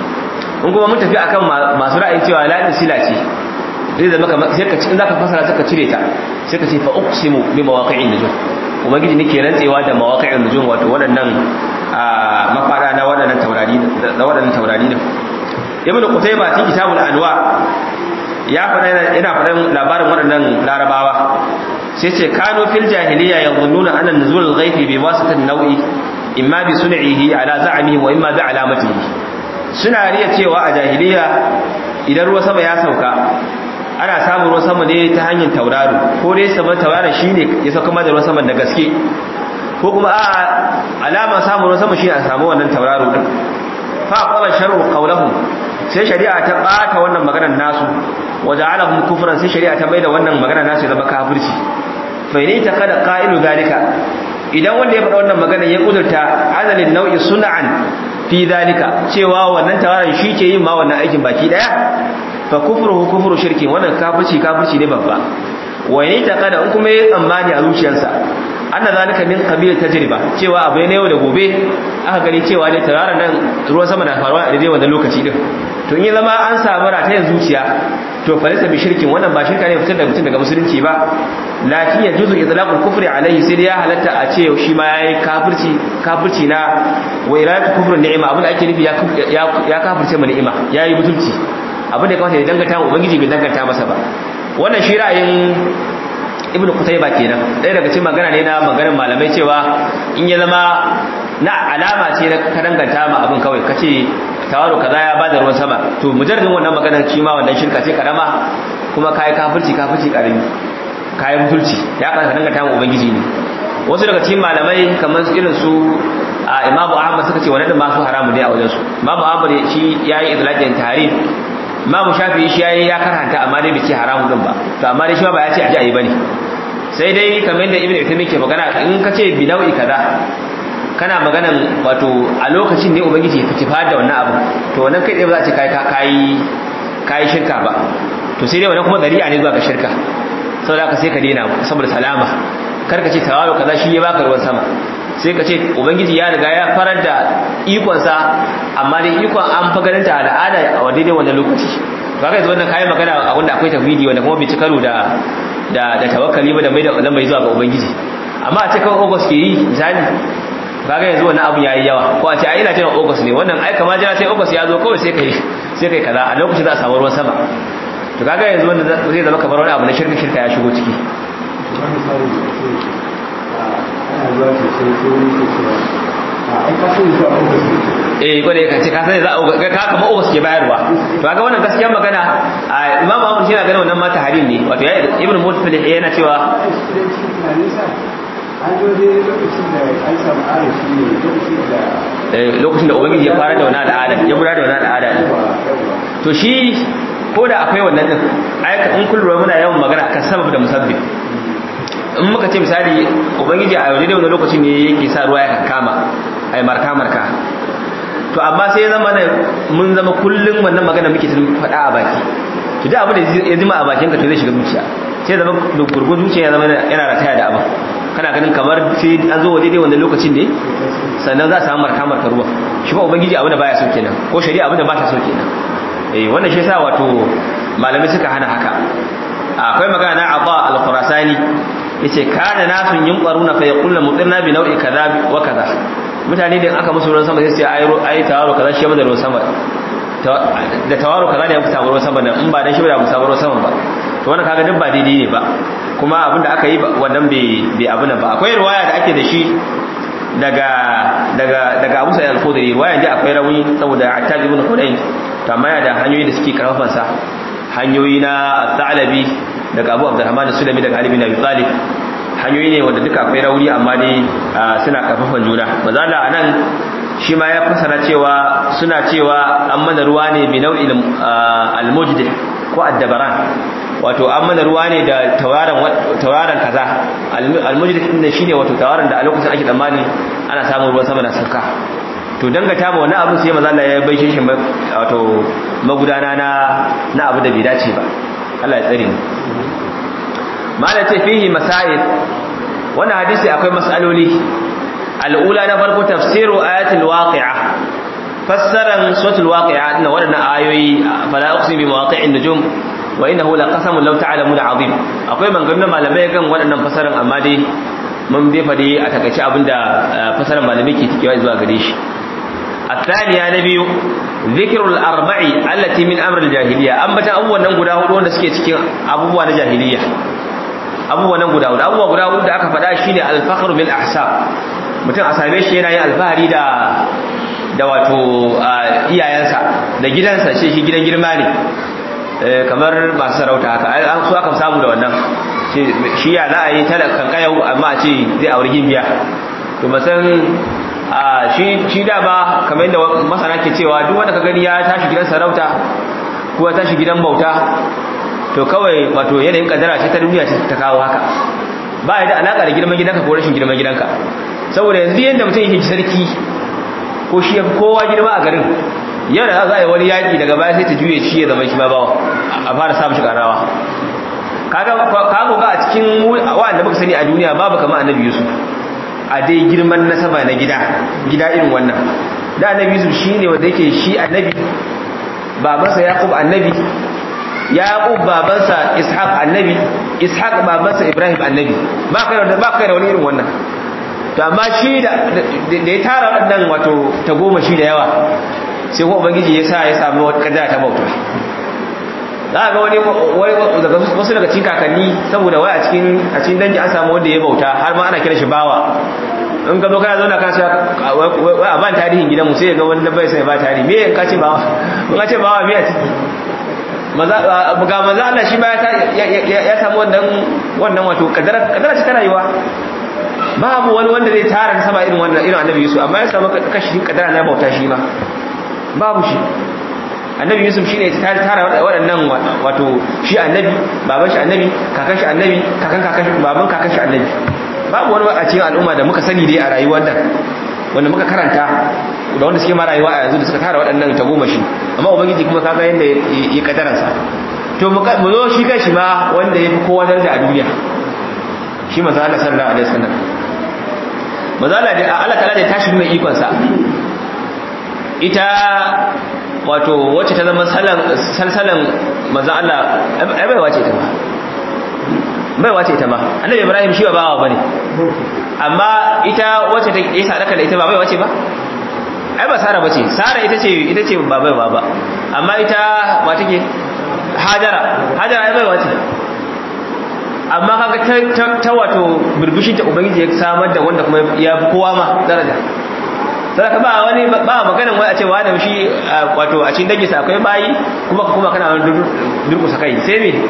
in kuma mun tafi akan masu ra'ayin cewa la din sila ce zai zama kamar sai ka in zaka fasara sai ka cire ta sai ka ce fa uqsimu bi mawaqi'in nujum ubangiji nake rantsewa da mawaqi'in nujum wato waɗannan mafada na waɗannan taurari da waɗannan taurari ne ibnu qutayba cikin kitabul anwa ya faɗa yana faɗan labarin waɗannan larabawa sai ce kano fil jahiliya yadhunnuna anna nuzul al-ghaibi bi wasitati nau'i imma bi sun'ihi ala za'mihi wa imma bi alamatihi suna riya cewa a jahiliya idan ruwa sama ya sauka ana samun ruwan sama ne ta hanyar tauraro ko dai saman tauraron shine ya sauka da ruwan sama da gaske ko kuma a alama samun ruwan sama shine a samu wannan tauraro din fa qala sharru qawluhum sai shari'a ta bata wannan maganar nasu waja'alahum kufran sai shari'a ta maida wannan maganar nasu zama kafirci fa ne ta kada qa'ilu zalika idan wanda ya faɗa wannan magana ya kudurta azalin nau'i sun'an fi zalika cewa wannan tawaran shi ke yin ma wannan aikin baki daya fa kufruhu kufru shirki wannan kafirci kafirci ne babba wa ne ta kada in kuma ya tsammani a zuciyarsa anna zalika min qabil tajriba cewa abu ne yau da gobe aka gani cewa ne tauraron nan ruwan sama na faruwa a daidai wannan lokaci din to in ya zama an samu ratayen zuciya to falisa bi shirkin wannan ba shirka ne fitar da mutum daga musulunci ba lakin ya juzu idlaqul kufri alaihi sai ya halatta a ce shi ma yayi kafirci kafirci na wa iratu kufrun ni'ima abin da ake nufi ya ya kafirce mu ni'ima yayi butulci abin da ya kamata ya danganta ubangiji bai danganta masa ba wannan shi ra'ayin ibnu qutayba kenan ɗaya daga cikin magana ne na maganar malamai cewa in ya zama na alama ce na ka danganta ma abin kawai kace tawaro kaza ya bada ruwan sama to mujarradin wannan maganar shi ma wannan shirka ce karama kuma kai kafirci kafirci karami kai mutulci ya ka danganta ma ubangiji ne wasu daga cikin malamai kamar irin su a imamu ahmad suka ce wannan ma su haramu ne a wajen su imamu ahmad shi yayi idlaqin tarif imamu shafi'i shi yayi ya karanta amma dai bai ce haramu din ba to amma dai shi ba ya ce aje ayi bane sai dai kamar yadda ibnu uthaymeen ke magana in ka ce bi nau'i kaza kana maganan wato a lokacin ne ubangiji ya fitifa da wannan abu to wannan kai ba za a ce kai kai kai shirka ba to sai dai wannan kuma dari'a ne zuwa ga shirka saboda haka sai ka daina saboda salama kar ka ce tawayo kaza shi ya baka ruwan sama sai ka ce ubangiji ya riga ya farar da ikonsa amma dai ikon an fa ganin ta al'ada a daidai wannan lokaci to haka yanzu wannan kayan magana a wanda akwai tafwidi wanda kuma bai ci karo da da da tawakkali ba da mai da mai zuwa ga ubangiji amma a ce kawai August ke yi misali kaga yanzu wannan abu yayi yawa ko a ce ai ina jiran August ne wannan ai kamar jira sai August ya zo kawai sai kai sai kai kaza a lokacin za a samu ruwan sama to kaga yanzu wannan zai zama kamar wani abu na shirka shirka ya shigo ciki eh gwada ka ce ka sani za a ka kama ogus ke bayarwa to ga wannan gaskiyar magana a imamu ahmad shi yana ganin wannan mata harim ne wato ya ibn mutfilih yana cewa lokacin da ubangiji ya fara da wani al'ada ya gudanar da wani al'ada to shi ko da akwai wannan din ayyuka in kun lura muna yawan magana akan sabab da musabbib in muka ce misali ubangiji a wajen wani lokacin ne yake sa ruwa ya kama ai marka marka to amma sai ya zama mun zama kullum wannan magana muke tun faɗa a baki to da abu da ya zima a bakinka to zai shiga zuciya sai zama gurgun zuciya ya zama yana rataya da abu kana ganin kamar sai an zo waje dai wannan lokacin ne sannan za a samu marka marka ruwa shi ba ubangiji abu da baya so kenan ko shari'a abu da ba ta so kenan eh wannan shi yasa wato malamai suka hana haka akwai magana na Abba al-Khurasani yace kana nasun yunqaruna fa yaquluna mutirna bi nau'i kaza wa kaza mutane da aka musu ruwan sama sai sai ayi tawaro kaza shi da ruwan sama da tawaro kaza ne ya fita ruwan sama da in ba dan shi ba mu samu ruwan sama ba to wannan kaga duk ba daidai ne ba kuma abin da aka yi wannan bai bai abuna ba akwai riwaya da ake da shi daga daga daga Abu Sa'id al-Khudri riwaya da akwai rawi saboda Attab ibn Hudayn to amma yana da hanyoyi da suke karfafan sa hanyoyi na Thalabi daga Abu Abdurrahman Sulami daga Ali bin Abi Talib hanyoyi ne wanda duka akwai rauni amma dai suna karfafan juna mazala anan shi ma ya fasara cewa suna cewa an mana ruwa ne bi nau'il al-mujdih ko addabaran wato an mana ruwa ne da tawaran tawaran kaza al-mujdih din shine wato tawaran da a lokacin ake tsammani ana samun ruwan sama na sauka to dangata ma wani abu sai manzo Allah ya baishe shi wato magudana na na abu da bai dace ba Allah ya tsare mu mala ce fihi masail wannan hadisi akwai mas'aloli al'ula na farko tafsiru ayatul waqi'a fassaran suratul waqi'a na wadannan ayoyi fala uqsimu bi mawaqi'in nujum wa innahu laqasamun law ta'lamuna 'azim akwai maganganun malamai kan waɗannan fassaran amma dai mun bai fade a takaice abinda fassaran malamai ke tikewa zuwa gare shi الثانية نبي ذكر الأربع التي من أمر الجاهلية أما أبوه ننقل أهود وانا سكي تكين أبوه جاهلية أبوه ننقل أهود أبوه قل أهود دا أكفدا شيني الفخر بالأحساب mutum a same shi yana yin alfahari da da wato iyayensa da gidansa shi shi gidan girma ne kamar masu sarauta haka an so aka samu da wannan shi ya za a yi talakan kayau amma a ce zai auri gimbiya to masan a shi shi dama kamar yadda masana ke cewa duk wanda ka gani ya tashi gidan sarauta ko ya tashi gidan bauta to kawai wato yanayin kadara ce ta duniya ta kawo haka ba ya da alaka da girman gidanka ko rashin girman gidanka saboda yanzu yadda mutum yake sarki ko shi ya kowa girma a garin yau da za a yi wani yaƙi daga baya sai ta juye shi ya zama shi ma bawa a fara samun shi ƙarawa kaga kago ga a cikin wa'anda muka sani a duniya babu kamar annabi yusuf a dai girman nasaba na gida gida irin wannan da annabi yusuf shine wanda yake shi annabi babansa yaqub annabi yaqub babansa ishaq annabi ishaq babansa ibrahim annabi ba kai da ba kai da wani irin wannan to amma shi da da ya tara wadannan wato ta goma shi da yawa sai ko ubangiji ya sa ya samu wata kadara ta bauta za ga wani wasu daga cikin kakanni saboda wai a cikin a cikin dangi an samu wanda ya bauta har ma ana kira shi bawa in ka zo kana zauna ka ce wai a ban tarihin gidan mu sai ga wani da bai sai ba tarihi me in ka ce bawa in ka ce bawa me a ciki maza ga maza Allah shi ba ya samu wannan wannan wato kadara kadara ce ta rayuwa babu wani wanda zai tara sama irin wannan irin annabi Yusuf amma ya samu kashi kadara na bauta shi ma babu shi annabi yusuf shine ta tara waɗannan wato shi annabi baban shi annabi kakan shi annabi kakan kakan shi baban kakan shi annabi babu wani a cikin al'umma da muka sani dai a rayuwar nan wanda muka karanta da wanda suke ma rayuwa a yanzu da suka tara waɗannan ta goma shi amma ubangiji kuma kaga yanda ya kadaran sa to mu zo shi kan shi ma wanda ya fi kowa daraja a duniya shi manzo Allah sallallahu alaihi wasallam manzo Allah da Allah ta'ala da tashi mai ikon sa ita wato wacce ta zama salsalan maza Allah ai bai wace ta ba bai wace ta ba annabi ibrahim shi ba bawa bane amma ita wacce ta yi sadaka da ita ba bai wace ba ai ba sara bace sara ita ce ita ce ba bai ba amma ita ba take hajara hajara ai bai wace amma kaga ta ta wato burbushin ta ubangiji ya samar da wanda kuma ya fi kowa ma daraja sadaka ba wani ba maganan wai a ce wani shi wato a cikin danginsa akwai bayi kuma kuma kana wani durkusa kai sai me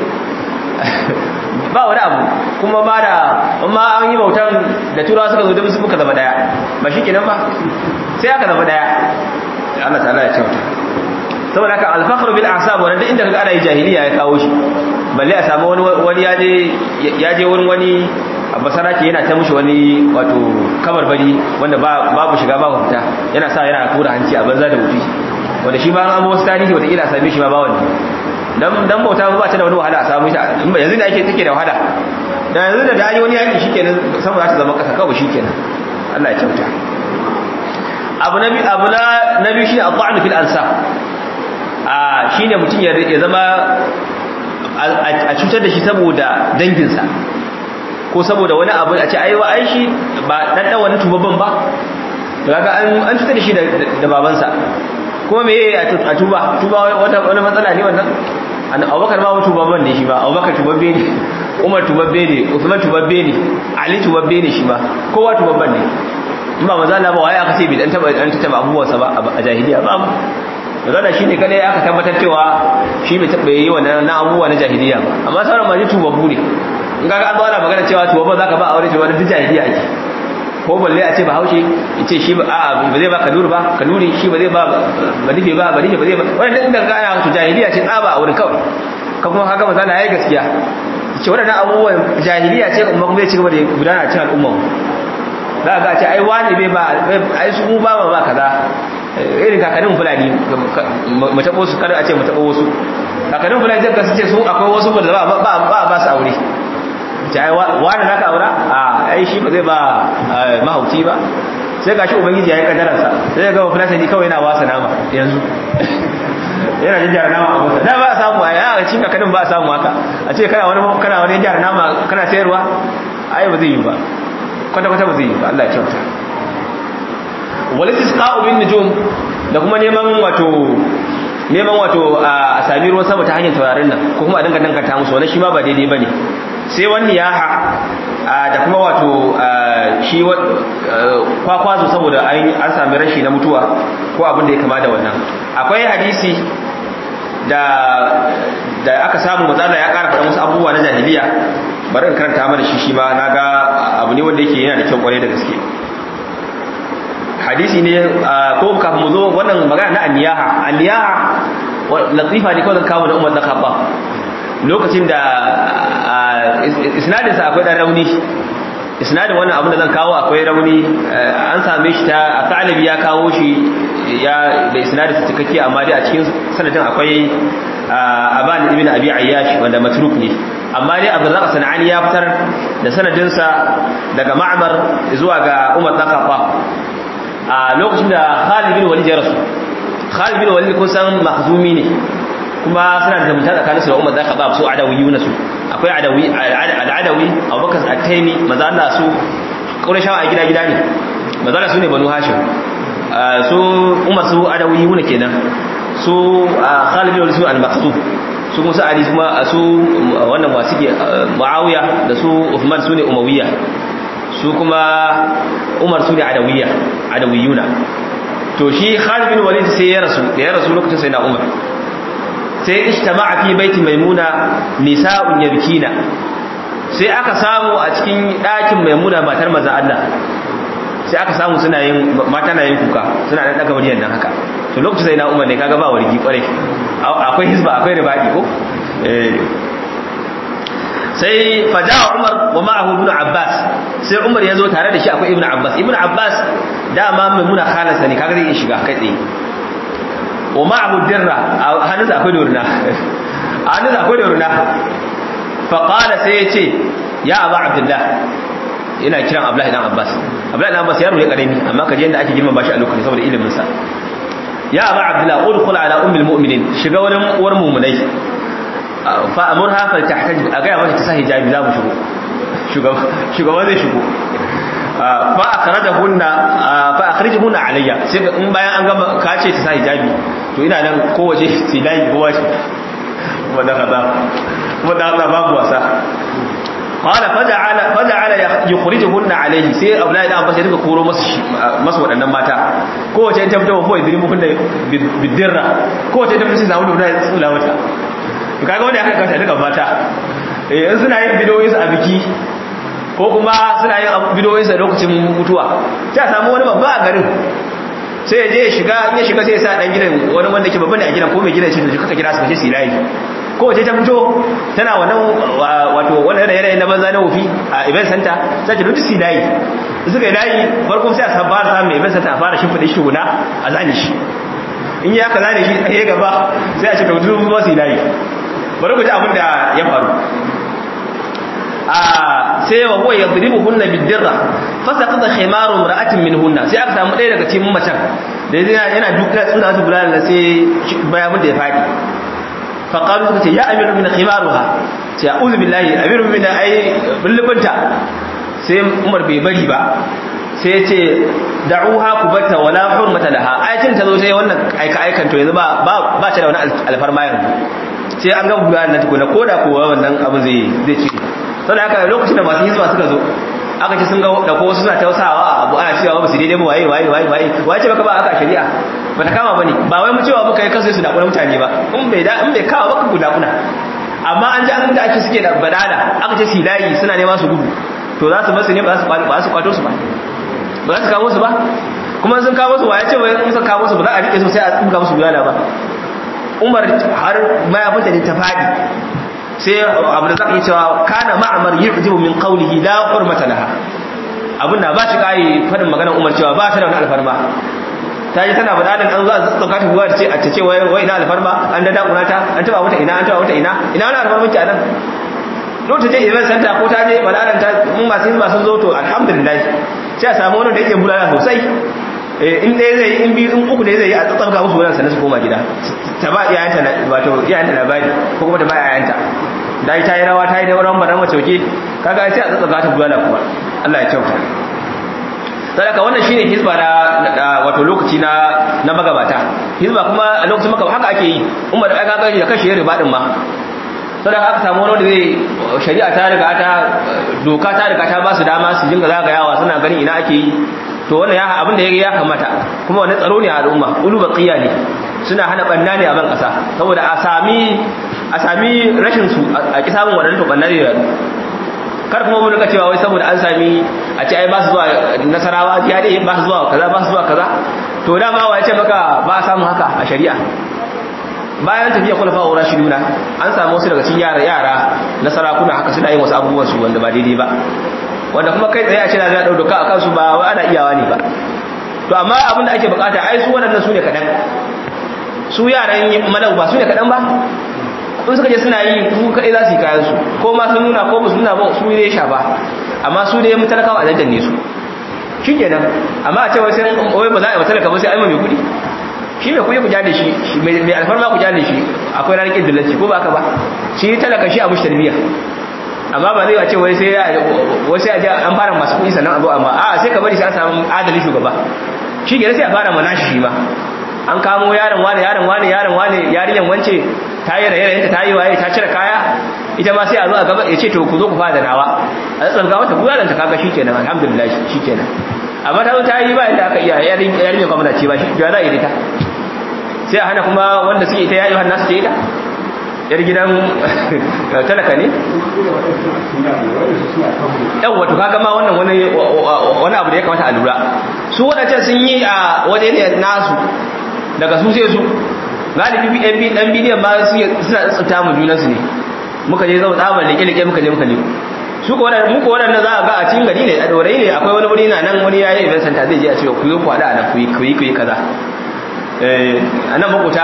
ba wani abu kuma ba da amma an yi bautan da turawa suka zo da su muka zama daya ba shi kenan ba sai aka zama daya Allah ta'ala ya kyauta saboda haka alfakhru bil ahsab wanda inda kaga ana yi jahiliya ya kawo shi balle a samu wani wani yaje yaje wurin wani basara ke yana ta mushi wani wato kabarbari wanda babu shiga babu fita yana sa yana kura hanci a banza da wufi wanda shi ba an wasu tarihi wata ila same shi ma ba wani dan bauta ba ta da wani wahala a samu shi yanzu da ake take da wahala da yanzu da dani wani yaki shikenan sama za ta zama kasa kawai shikenan Allah ya kyauta abu nabi abu na nabi shine at-ta'n fil ansab a shine mutun ya zama a cutar da shi saboda danginsa ko saboda wani abu a ce aiwa ai shi ba dan dan wani tubabban ba to kaga an an cutar da shi da babansa kuma me a tuba tuba wata wani matsala ne wannan Abubakar ba tubabban ne shi ba Abubakar tubabbe ne Umar tubabbe ne Uthman tubabbe ne Ali tubabbe ne shi ba kowa tubabban ne in ba maza Allah ba waye aka ce bai dan taba dan taba abubuwansa ba a jahiliya ba magana shine kada aka tabbatar cewa shi bai taba yi wannan na abubuwa na jahiliya ba amma sauran ma ji tubabbu ne in kaga an zo ana magana cewa tubabban zaka ba aure cewa duk jahiliya ake ko balle a ce ba haushe ya ce shi ba a ba zai ba kanuri ba kanuri shi ba zai ba ba nufi ba ba nufi ba zai ba wannan inda ga ana to jahiliya ce tsaba a wurin kawai ka kuma kaga misali yayi gaskiya ce wadannan abubuwan jahiliya ce kuma kuma zai ci gaba da gudana a cikin al'umma za ga ce ai wani bai ba ai su mu ba ma ba kaza irin kakannin fulani mu tabo su kada a ce mu tabo wasu kakannin fulani zai kasance su akwai wasu da ba ba ba su aure ta wani za ka aura a ai shi ba zai ba mahauci ba sai ga shi ubangiji ya yi kadararsa sai ya gaba filasani kawai yana wasa nama yanzu yana jin jara nama a wasa da ba a samu a yana cikin kakanin ba a samu haka a ce kana wani kana wani jara nama kana sayarwa ai ba zai yi ba kwata-kwata ba zai yi ba Allah ya kyauta wani tisqa'u bin nujum da kuma neman wato neman wato a sami ruwan sama ta hanyar taurarin nan ko kuma a dinga danganta musu wani shi ma ba daidai bane sai wani yaha da kuma wato shi kwakwazo saboda an sami rashi na mutuwa ko abin da ya kama da wannan akwai hadisi da da aka samu matsala ya ƙara faɗa musu abubuwa na jahiliya bari in karanta mana shi shi ma na ga abu ne wanda yake yana da kyau kwarai da gaske hadisi ne ko kafin mu zo wannan magana na aniyaha aniyaha latifa ne kawai zan kawo da umar da kaɓa lokacin da isnadinsa akwai ɗan rauni isnadin wannan abin da zan kawo akwai rauni an same shi ta a ta'alabi ya kawo shi ya da isnadinsa cikakke amma dai a cikin sanadin akwai aban ibn abi ayyash wanda matruk ne amma dai abdurrazzaq sanani ya fitar da sanadinsa daga ma'mar zuwa ga umar da kaɓa a lokacin da Khalid bin Walid ya rasu Khalid bin Walid kun san mahzumi ne kuma suna da zumunta tsakanin su da Umar da Khattab su adawi su akwai adawi al-adawi Abubakar at-Taymi maza Allah su Qurayshawa a gida gida ne maza Allah su ne Banu Hashim su Umar su adawi ne kenan su Khalid bin Walid su al-Makhzum su kuma su Ali kuma su wannan wasiki Muawiya da su Uthman su ne Umayya su kuma umar su ne adawiyya adawiyuna to shi Khalid bin Walid sai ya rasu da ya rasu lokacin sai na Umar sai ijtama'a fi baiti maimuna nisa'un yabkina sai aka samu a cikin ɗakin maimuna matar manzon Allah sai aka samu suna yin mata na yin kuka suna da daga wariyan nan haka to lokacin sai na Umar ne kaga ba wargi kware akwai hizba akwai ribadi ko eh sai fajawa umar wa ma'ahu ibn abbas sai umar ya zo tare da shi akwai ibn abbas ibn abbas dama mai muna khalansa ne kaga zai iya shiga kai tsaye wa ma'ahu dirra a hannunsa akwai doruna a hannunsa akwai doruna fa qala sai ya ce ya aba abdullah ina kiran abdullahi dan abbas abdullahi dan abbas yaro ne karami amma kaje yanda ake girma bashi a lokacin saboda ilimin sa ya aba abdullah udkhul ala ummil mu'minin shiga wurin uwar mu'minai fa'amurha faltahtaj a gaya mata ta sa hijabi za mu shigo shugaba zai shigo fa akhrajahunna fa akhrijhunna alayya sai in bayan an gama ka ce ta sa hijabi to ina nan kowace silai kowa ce wanda kaza wanda kaza babu wasa qala faja'ala faja'ala yukhrijuhunna alayhi sai Abdullahi dan Abbas ya duka koro masu masu waɗannan mata kowace ta fito ko idrimu kunna bidirra kowace ta fito sai zamu da tsula mata kaga wanda aka kasa daga mata eh suna yin bidoyinsu a biki ko kuma suna yin bidoyinsu a lokacin mutuwa ta samu wani babba a garin sai je ya shiga in ya shiga sai ya sa dan gidan wani wanda ke babba ne a gidan ko mai gidan shi da kaka kira su kace silayi kowace ta fito tana wannan wato wannan yanayi na banza na wofi a event center sai ta rutu layi suka yi layi farko sai a fara samun event center a fara shimfiɗa shi guna a zane shi in yi aka zane shi a gaba sai a ce da wutu ba su yi layi bari ku ji abin da ya faru sai wa huwa yadribu hunna bidirra fasaqata khimaru imra'atin min hunna sai aka samu ɗaya daga cikin macen da yana yana duka tsuna su bulala sai baya mun da ya fadi fa qalu suka ce ya amiru min khimaruha sai a'udhu billahi amiru min ai bullubunta sai Umar bai bari ba sai ya ce da'uha kubata wala hurmata laha ayatin ta zo sai wannan aika aikan to yanzu ba ba ta da wani alfarma yanzu sai an ga bulala na tukuna koda kowa wannan abu zai zai ci saboda haka lokacin da masu hizba suka zo aka ce sun ga da ko wasu suna tausawa abu ana cewa ba su daidai ba waye waye waye waye waye ce baka ba aka shari'a ba ta kama bane ba wai mu cewa muka yi kasu su da mutane ba in bai da in bai kawo baka guda kuna amma an ji an da ake suke da badala aka ce silayi suna nema su gudu to za su basu ne ba su ba su kwato su ba ba za su kawo su ba kuma sun kawo su waye ce wai in sun kawo su ba za a rike su sai a tsuga musu gudana ba Umar har mayafinta ne ta fadi sai abu da zaka yi cewa kana ma'amar yu'jibu min qawlihi la hurmata laha abin da ba shi kai fadin maganar Umar cewa ba ta da wani alfarma ta ji tana bada an zo a tsaka ta guwa ce a ce wai wai ina alfarma an da dakuna ta an taba mata ina an taba mata ina ina wani alfarma ki anan lokacin je event center ko ta je balaran ta mun masu yin masu zo to alhamdulillah sai a samu wani da yake bulala sosai in ɗaya zai in biyu in uku ne zai yi a tsarka musu wurin sannan su koma gida ta ba iyayenta wato iyayenta labari ko kuma ta ba iyayenta da ta yi rawa ta yi da ran baran mace oke kaga sai a tsarka ta bulala kuma Allah ya kyauta sadaka wannan shine hizba na wato lokaci na na magabata hizba kuma a lokacin magabata haka ake yi umar aka ga da kashe riba din ma sadaka aka samu wani wanda zai shari'a ta riga ta doka ta riga ta ba su dama su dinga zagayawa suna ganin ina ake yi to wannan ya abin da ya kamata kuma wani tsaro ne a al'umma ulu baqiya ne suna hana banna ne a ban kasa saboda a sami a sami rashin su a ki samun wadannan to banna ne da kar kuma mun rika cewa wai saboda an sami a ce ai ba su zuwa nasarawa ya dai ba su zuwa kaza ba su zuwa kaza to dama wa ya ce maka ba a samu haka a shari'a bayan tafiya khulafa wa rashiduna an samu wasu daga cikin yara yara na sarakuna haka suna yin wasu abubuwan su wanda ba daidai ba wanda kuma kai tsaye a ce na zai dauka a kansu ba wai ana iyawa ne ba to amma abin da ake bukata ai su waɗannan su ne kaɗan su yaran malau ba su ne kaɗan ba in suka je suna yi su kaɗai za su yi kayan su ko ma sun nuna ko ba su nuna ba su ne shafa amma su ne mutalakawa a daddanne su shi kenan amma a ce wai sai wai ba za a yi mutalaka ba sai an mai kuɗi shi mai kuɗi ku jale shi mai alfarma ku jale shi akwai ranar ƙin dillanci ko ba ka ba shi talaka shi a mushi tarbiyya amma ba zai wace wai sai wai sai an fara masu kuɗi sannan a zo amma a sai ka bari sai an samu adali shugaba shi ke sai a fara mana shi ma an kamo yaron wane yaron wane yaron wane yarinyan wance ta yi raye ta yi waye ta cire kaya ita ma sai a zo a gaba ya ce to ku zo ku fara da nawa a tsarga mata ku yaron ta kaga shikenan alhamdulillah shikenan amma ta zo ta yi ba yadda aka iya yarinyan kwamna ce ba shi ya za a yi ta sai a hana kuma wanda suke ita yayi hannu su ce ita yar gidan talaka ne yan wato kaga ma wannan wani wani abu da ya kamata a lura su wadancan sun yi a waje ne nasu daga su sai su galibi yan dan bidiyon ba su suna tsafta mu junan su ne muka je zama tsabar leke leke muka je muka leko su ko wadannan muku wadannan za a ga a cikin gari ne a dorai ne akwai wani wuri na nan wani yayi event center zai je a ce ku yi kwada a nan ku yi ku yi kaza eh anan makuta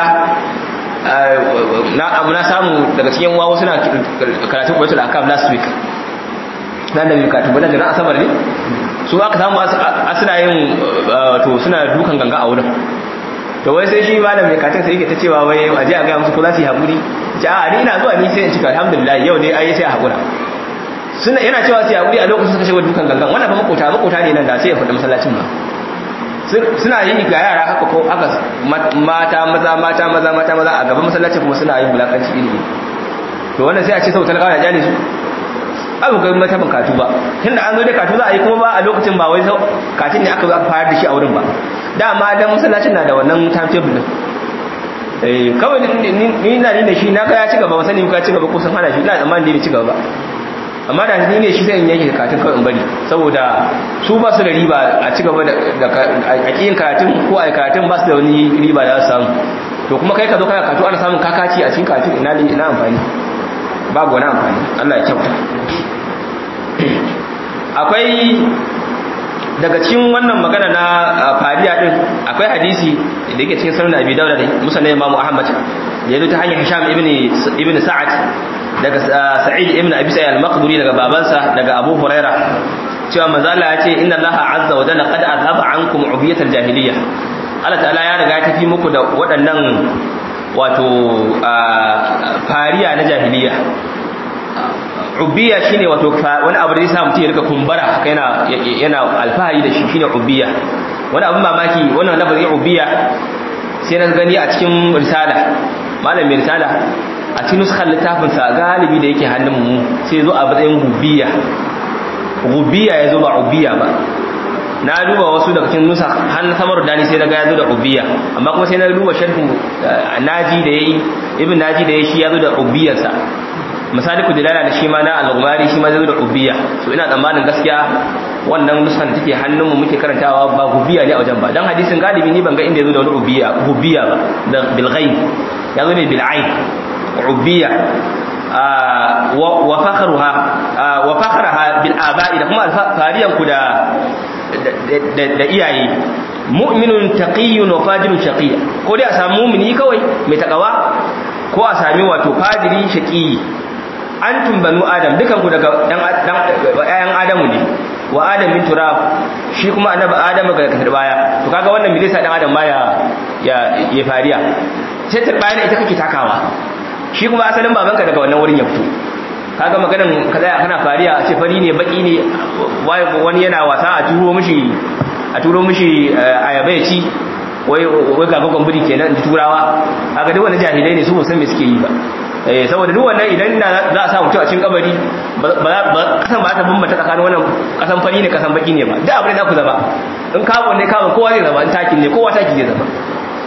na abu na samu daga cikin wawo suna karatun kwaito da akam last week nan da bukatu wadda jiran asabar ne su aka samu asina yin to suna dukan ganga a wurin to wai sai shi malam mai katin sai yake ta cewa wai aje a gaya musu ko za su yi haƙuri ce a ni ina zuwa ni sai in cika alhamdulillah yau ne ai sai a haƙura suna yana cewa su yi haƙuri a lokacin suka shiga dukan gangan wannan fa makota makota ne nan da sai ya faɗi masallacin ba suna yi ga yara haka ko aka mata maza mata maza mata maza a gaban masallaci kuma suna yin bulakanci ilimi to wannan sai a ce sau talakawa ya jale su abu ga mata ban katu ba tunda an zo da katu za a yi kuma ba a lokacin ba wai sau katin ne aka zo aka fara da shi a wurin ba dama dan masallacin na da wannan timetable din eh kawai ni na ni da shi na ga ya ci gaba ba sani ka ci gaba ko sun hana shi ina tsammanin ne ci gaba ba amma da ni ne shi sai in yanke karatun kawai in bari saboda su ba su da riba a ci gaba da a kiyin karatun ko a karatun ba su da wani riba da su samu to kuma kai ka zo kana katu ana samun kakaci a cikin katu ina ina amfani babu wani amfani Allah ya kyauta akwai daga cikin wannan magana na fariya din akwai hadisi da yake cikin sunan Abi Dawud da Musnad Imam Ahmad ya zo ta hanyar Hisham ibn ibn Sa'ad daga Sa'id ibn Abi Sa'id al-Maqduri daga babansa daga Abu Huraira cewa manzo Allah ya ce inna Allah azza wa jalla qad azhaba ankum ubiyat al-jahiliyyah Allah ta'ala ya riga ya tafi muku da waɗannan wato fariya na jahiliya ubiya shine wato wani abu da zai sa mutum ya rika kumbara haka yana yana alfahari da shi shine ubiya wani abin mamaki wannan lafazin ubiya sai na gani a cikin risala malam mai risala a cikin nuskar littafin sa galibi da yake hannun mu sai zo a matsayin gubiya gubiya ya zo ba ubiya ba na duba wasu daga cikin nusa har samar dani sai daga ya zo da ubiya amma kuma sai na duba sharhin naji da yayi ibn naji da yayi shi ya zo da ubiyarsa misali ku dilala da shi ma na al-ghumari shi ma zai zo da ubiya so ina tsammanin gaskiya wannan nusan da take hannun mu muke karantawa ba gubiya ne a wajen ba dan hadisin galibi ni ban ga inda ya zo da wani ubiya gubiya ba da bil ghaib ya zo ne bil ain ubiya wa fakhruha wa fakhraha bil aba'i da kuma fariyan ku da da iyaye mu'minun taqiyyun wa fajirun shaqiyya ko dai a samu mu'mini kawai mai takawa ko a sami wato fadiri shaqi antum banu adam dukan ku daga dan ayan adamu ne wa adam min turab shi kuma annabi adamu ga kasar baya to kaga wannan me zai sa dan adam ma ya ya fariya sai turbaya ita kake takawa shi kuma asalin babanka daga wannan wurin ya fito kaga maganan ka tsaya kana fariya a ce fari ne baki ne wani yana wasa a turo mishi a turo mishi ayaba ya ci wai wai ga gogon buri kenan da turawa kaga duk wani jahilai ne su ba san me suke yi ba eh saboda duk wannan idan da za a sa mutum a cikin kabari ba kasan ba ta bambanta tsakanin wannan kasan fari ne kasan baki ne ba duk abin da za ku zama in kawo ne kawo kowa zai zama in takin ne kowa taki zai zama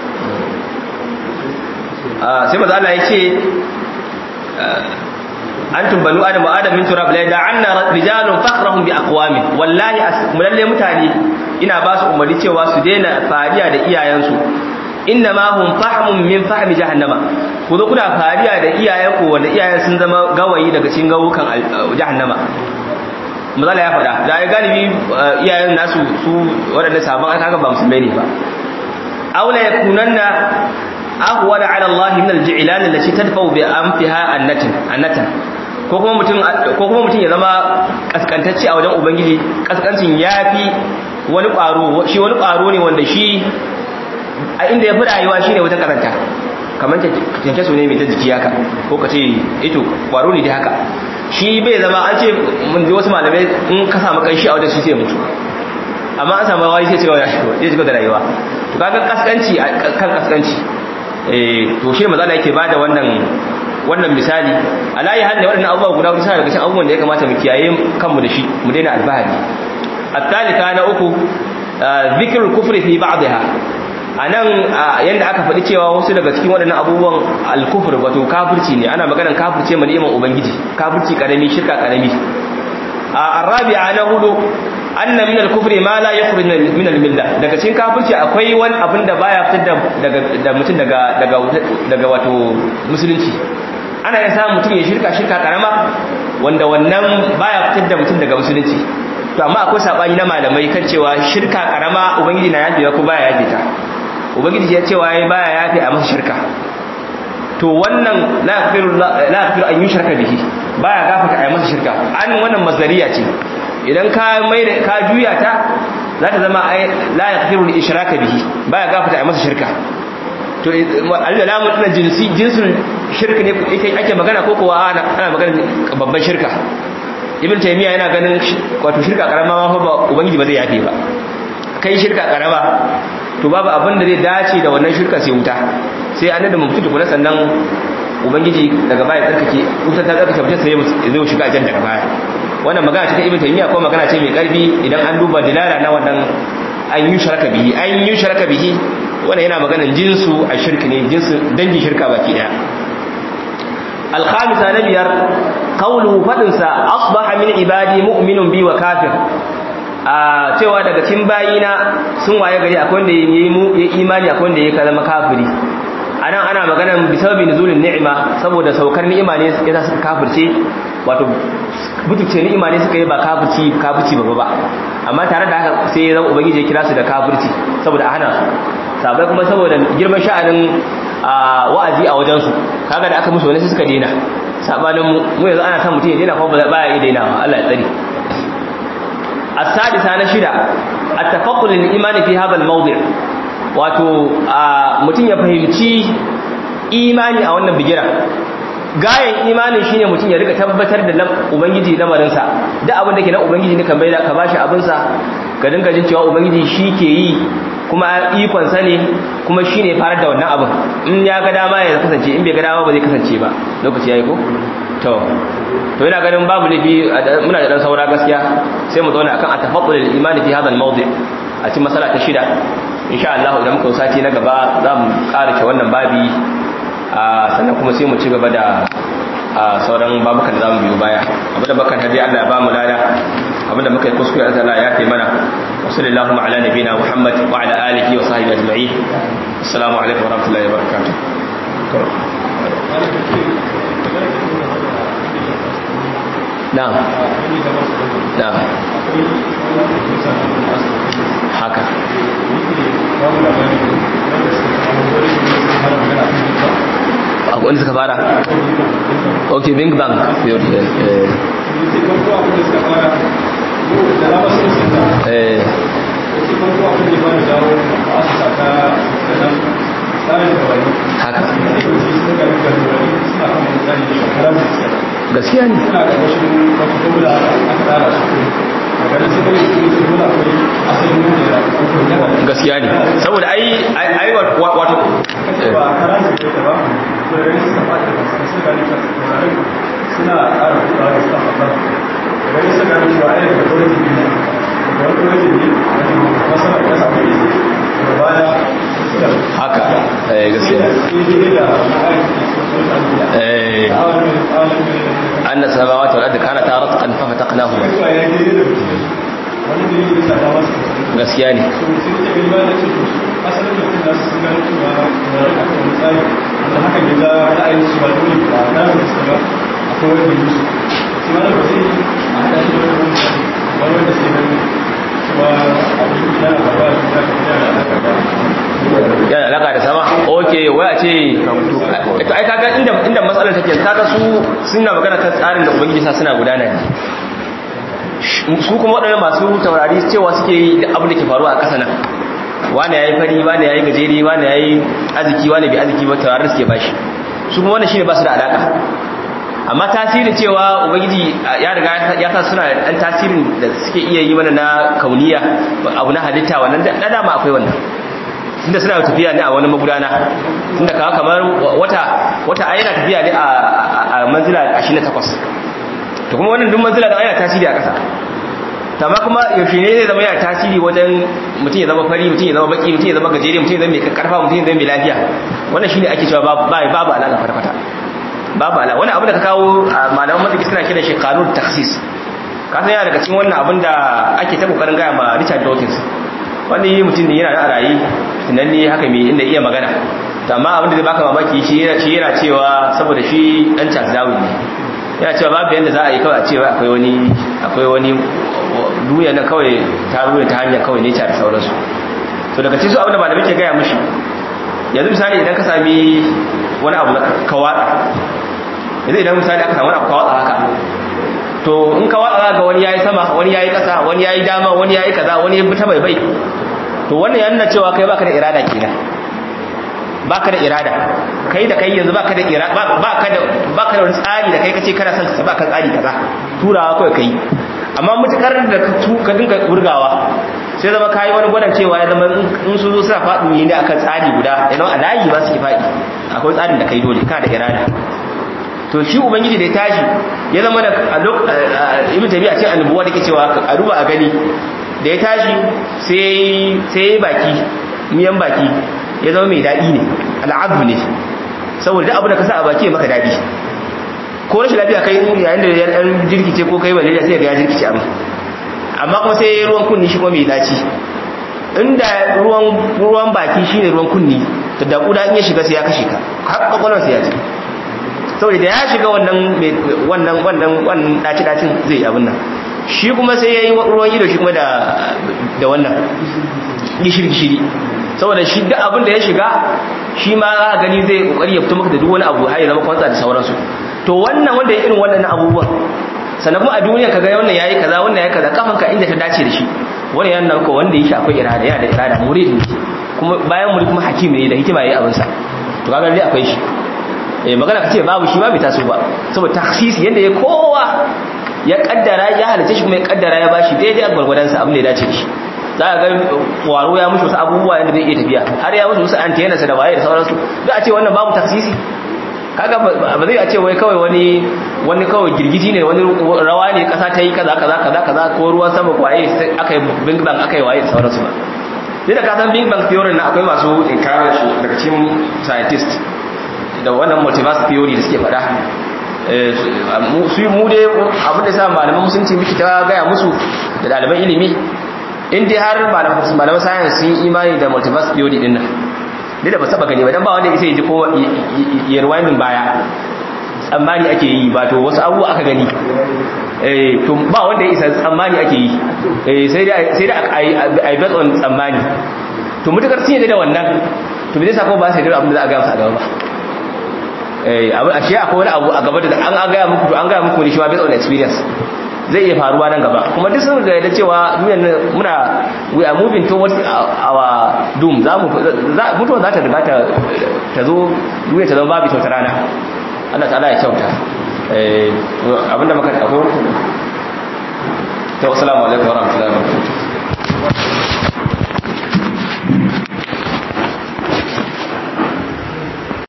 sai maza Allah ya ce antum banu adam wa adam min turab la da'anna rijalun fakhrahum bi aqwamin wallahi mulalle mutane ina ba su umarni cewa su daina fariya da iyayensu inna ma hum fahmun min fahmi jahannama ku zo kuna fariya da iyayenku wanda iyayen sun zama gawayi daga cikin gawukan jahannama mazala ya faɗa da ya galibi iyayen nasu su waɗanda sabon aka ba musulmai ne ba aula yakunanna ahwala ala Allah min al-ji'lan allati tadfa'u bi anfiha annatin annatan ko kuma mutum ko kuma mutum ya zama kaskantacce a wajen ubangiji kaskancin yafi wani ƙwaro shi wani ƙwaro ne wanda shi a inda ya fi rayuwa shine wajen karanta kamar kyanke su ne mai ta jiki haka ko ka ce ito ƙwaro ne dai haka shi bai zama an ce mun ji wasu malamai in ka samu kanshi a wajen shi sai mutu amma an samu wani sai cewa ya shiga da rayuwa to kaga kaskanci kan kaskanci to shi mazala yake bada wannan wannan misali alayi hal da waɗannan abubuwa guda hudu suna daga cikin abubuwan da ya kamata mu kiyaye kanmu da shi mu daina albahari at-talika na uku zikrul kufri fi ba'dha anan yanda aka faɗi cewa wasu daga cikin waɗannan abubuwan al-kufr wato kafirci ne ana maganar kafirce mu ni'iman ubangiji kafirci karami shirka karami arabi'a na hudu anna min al-kufri ma la yakhruj min al-milla daga cikin kafirci akwai wani abin da baya fitar daga da mutum daga daga daga wato musulunci ana iya samun mutum ya shirka shirka karama wanda wannan baya fitar da mutum daga musulunci to amma akwai sabani na malamai kan cewa shirka karama ubangiji na yafe ko baya yafe ta ubangiji ya cewa yayi baya yafe a masa shirka to wannan la yaghfiru la yaghfiru an yushraka bihi baya gafarta a masa shirka an wannan mazariya ce idan ka mai da ka juya ta za ta zama la yaghfiru li ishraka bihi baya gafarta a masa shirka to al-lamu din jinsi jinsin shirka ne yake ake magana ko kuwa ana ana magana babban shirka ibn taymiya yana ganin wato shirka karama ma fa ba ubangiji ba zai yafe ba kai shirka karama to babu abin da zai dace da wannan shirka sai wuta sai an da mutu tukuna sannan ubangiji daga baya tsarkake wuta ta tsarkake mutum sai zai shiga aljanna daga baya wannan magana ce ta ibn taymiya ko magana ce mai karfi idan an duba dilala na wannan an yi sharaka bihi an yi sharaka bihi wannan yana maganan jinsu a shirki ne jinsu dangin shirka baki daya الخامسة نبيار قوله فدنسا أصبح من عبادي مؤمن بي وكافر cewa daga cikin bayina sun waye gari akwai wanda ya yi imani akwai wanda ya zama kafiri anan ana maganan bisababi nuzulin ni'ima saboda saukar ni'ima ne yasa suka kafirce wato butuce ni'ima ne suka yi ba kafirci kafirci ba ba amma tare da haka sai ya zama ubangiji ya kira su da kafirci saboda a hana su sabai kuma saboda girman sha'anin wa'azi a wajen su kaga da aka musu wani sai suka daina sabanin mu yanzu ana son mutum ya daina kuma ba ya iya dainawa Allah ya tsare السادسة نشدة التفقد للإيمان في هذا الموضع wato mutum ya fahimci imani a wannan bigira gayan imanin shine mutum ya rika tabbatar da ubangiji lamarinsa da abin da ke na ubangiji ne kan bai da ka bashi abinsa ka dinga jin cewa ubangiji shi ke yi kuma ikonsa ne kuma shi ne farar da wannan abin in ya ga dama ya kasance in bai ga dama ba zai kasance ba lokaci ya yi ko to to yana ganin babu laifi muna da dan saura gaskiya sai mu zauna akan atafaqqul al-iman fi hadha al-mawdi a cikin masala ta shida insha Allah idan muka sati na gaba za mu ƙara wannan babi sannan kuma sai mu ci gaba da sauran babukan da za mu biyo baya abinda bakan hadi Allah ya ba mu lada abinda muka yi kuskure Allah ya kai mana wa sallallahu ala nabina Muhammad wa ala alihi wa sahbihi ajma'in assalamu alaikum wa rahmatullahi wa barakatuh na'am na'am haka akwai wanda suka fara ok bing bang eh haka gaskiya ne gaskiya ne saboda ai ai wato suna ƙara kuɗa da suka faɗa daga nisa gani cewa ai daga gwamnati ne daga wani gwamnati ne masana ya samu ne daga baya haka eh gaskiya eh anna samawati wal ardi kanata ratqan fa fataqnahuma gaskiya ne yana alaka da sama ok waya ce ai kaga inda inda matsalar take kaga su suna magana kan tsarin da ubangiji sa suna gudana ne su kuma waɗannan masu taurari cewa suke yi da abin da ke faruwa a ƙasa nan wani ya yi fari wani ya yi gajeri wani ya yi arziki wani bai arziki ba taurarin suke bashi su kuma wannan shi ne ba su da alaƙa amma tasirin cewa ubangiji ya riga ya sa suna da ɗan tasirin da suke iya yi mana na kauniya abu na halitta wannan da dama akwai wannan tunda suna tafiya ne a wani magudana tunda kawo kamar wata wata a yana tafiya ne a manzila 28 to kuma wannan duk manzila da yana tasiri a ƙasa amma kuma yaushe ne zai zama yana tasiri wajen mutum ya zama fari mutum ya zama baki mutum ya zama gajere mutum ya zama mai karfa mutum ya zama mai lafiya wannan shine ake cewa babu babu alaƙa farfata babu alaƙa wannan abin da ka kawo malaman maziki suna kiran shi kanun taksis ka san yana daga cikin wannan abin da ake ta kokarin gaya ma Richard Dawkins wani mutum ne yana da ra'ayi tunanni haka mai inda iya magana to amma abin da zai baka mamaki shi yana cewa saboda shi dan Charles Darwin ne yana cewa babu yadda za a yi kawai a cewa akwai wani akwai wani duniya na kawai ta ruwa ta hanyar kawai ne da sauransu to daga cikin su abin da malamai ke gaya mushi yanzu misali idan ka sami wani abu na kawada yanzu idan misali aka samu wani abu kawada haka to in ka watsa ga wani yayi sama wani yayi kasa wani yayi dama wani yayi kaza wani ya ta bai bai to wannan yana cewa kai baka da irada kenan baka da irada kai da kai yanzu baka da irada baka da baka da wani tsari da kai kace kana son ka baka tsari kaza turawa kai kai amma mutukar da ka tu ka dinga burgawa sai zama kai wani gwadan cewa ya zama in su zo suna faɗi ne akan tsari guda yana a layi ba su ki faɗi akwai tsarin da kai dole kana da irada to shi ubangiji da ya tashi ya zama da ibn tabi'a ce annabuwa da ke cewa a duba a gani da ya tashi sai sai baki miyan baki ya zama mai daɗi ne al'adu ne saboda duk abu da ka sa a baki ya maka daɗi ko rashin lafiya kai yayin da yan jirkice ko kai malaria sai ga ya jirkice amma amma kuma sai ruwan kunni shi kuma mai daci inda ruwan ruwan baki shine ruwan kunni to da kuda in ya shiga sai ya kashe ka har kwakwalwar sai ya ji saboda da ya shiga wannan wannan wannan wannan daci dacin zai abin nan shi kuma sai yayi ruwan ido shi kuma da da wannan gishiri gishiri saboda shi duk abin da ya shiga shi ma za gani zai kokari ya fito maka da duk wani abu har ya zama kwantsa da sauransu to wannan wanda ya irin wannan abubuwan sannan kuma a duniya kaga wannan yayi kaza wannan yayi kaza kafanka inda ta dace da shi wannan yana ko wanda yake akwai irada yana da irada murid ne kuma bayan murid kuma hakim ne da hikima yayi abin sa to kaga dai akwai shi eh magana kace babu shi ba bai taso ba saboda takhsis yanda ya kowa ya kaddara ya halice shi kuma ya kaddara ya bashi daidai a gwargwadon sa abin da ya dace da shi za a ga kwaro ya mushi wasu abubuwa yadda zai iya tafiya har ya mushi wasu antenna da waye da sauransu za a ce wannan babu taksisi kaga ba zai a ce wai kawai wani wani kawai girgiji ne wani rawa ne kasa ta yi kaza kaza kaza kaza ko ruwan sama ko waye aka yi big bang aka yi waye da sauransu ba duk da kasan big bang theory na akwai masu inkarar shi daga cikin scientist da wannan multiverse theory da suke faɗa su mu dai abin da sa malaman musulunci miki ta gaya musu da ɗaliban ilimi in dai har malaman science sun imani da multiverse theory din nan ne da ba saba gani ba dan ba wanda isa ji ko ya rewinding baya tsammani ake yi ba to wasu abubuwa aka gani eh to ba wanda ya isa tsammani ake yi eh sai dai sai dai ai based on tsammani to mutakar sun da wannan to bai sako ba sai da abin da za a ga musu a gaba ba eh abu ashe akwai wani abu a gaba da an ga muku to an ga muku ne shi ma based on experience zai iya faruwa nan gaba kuma duk sun ga da cewa duniyar muna we are moving towards our doom za mu mutuwa za ta riga ta ta zo duniya ta zama babu ta rana Allah ta'ala ya kyauta eh abinda muka akwai wani to assalamu alaikum wa rahmatullahi wa barakatuh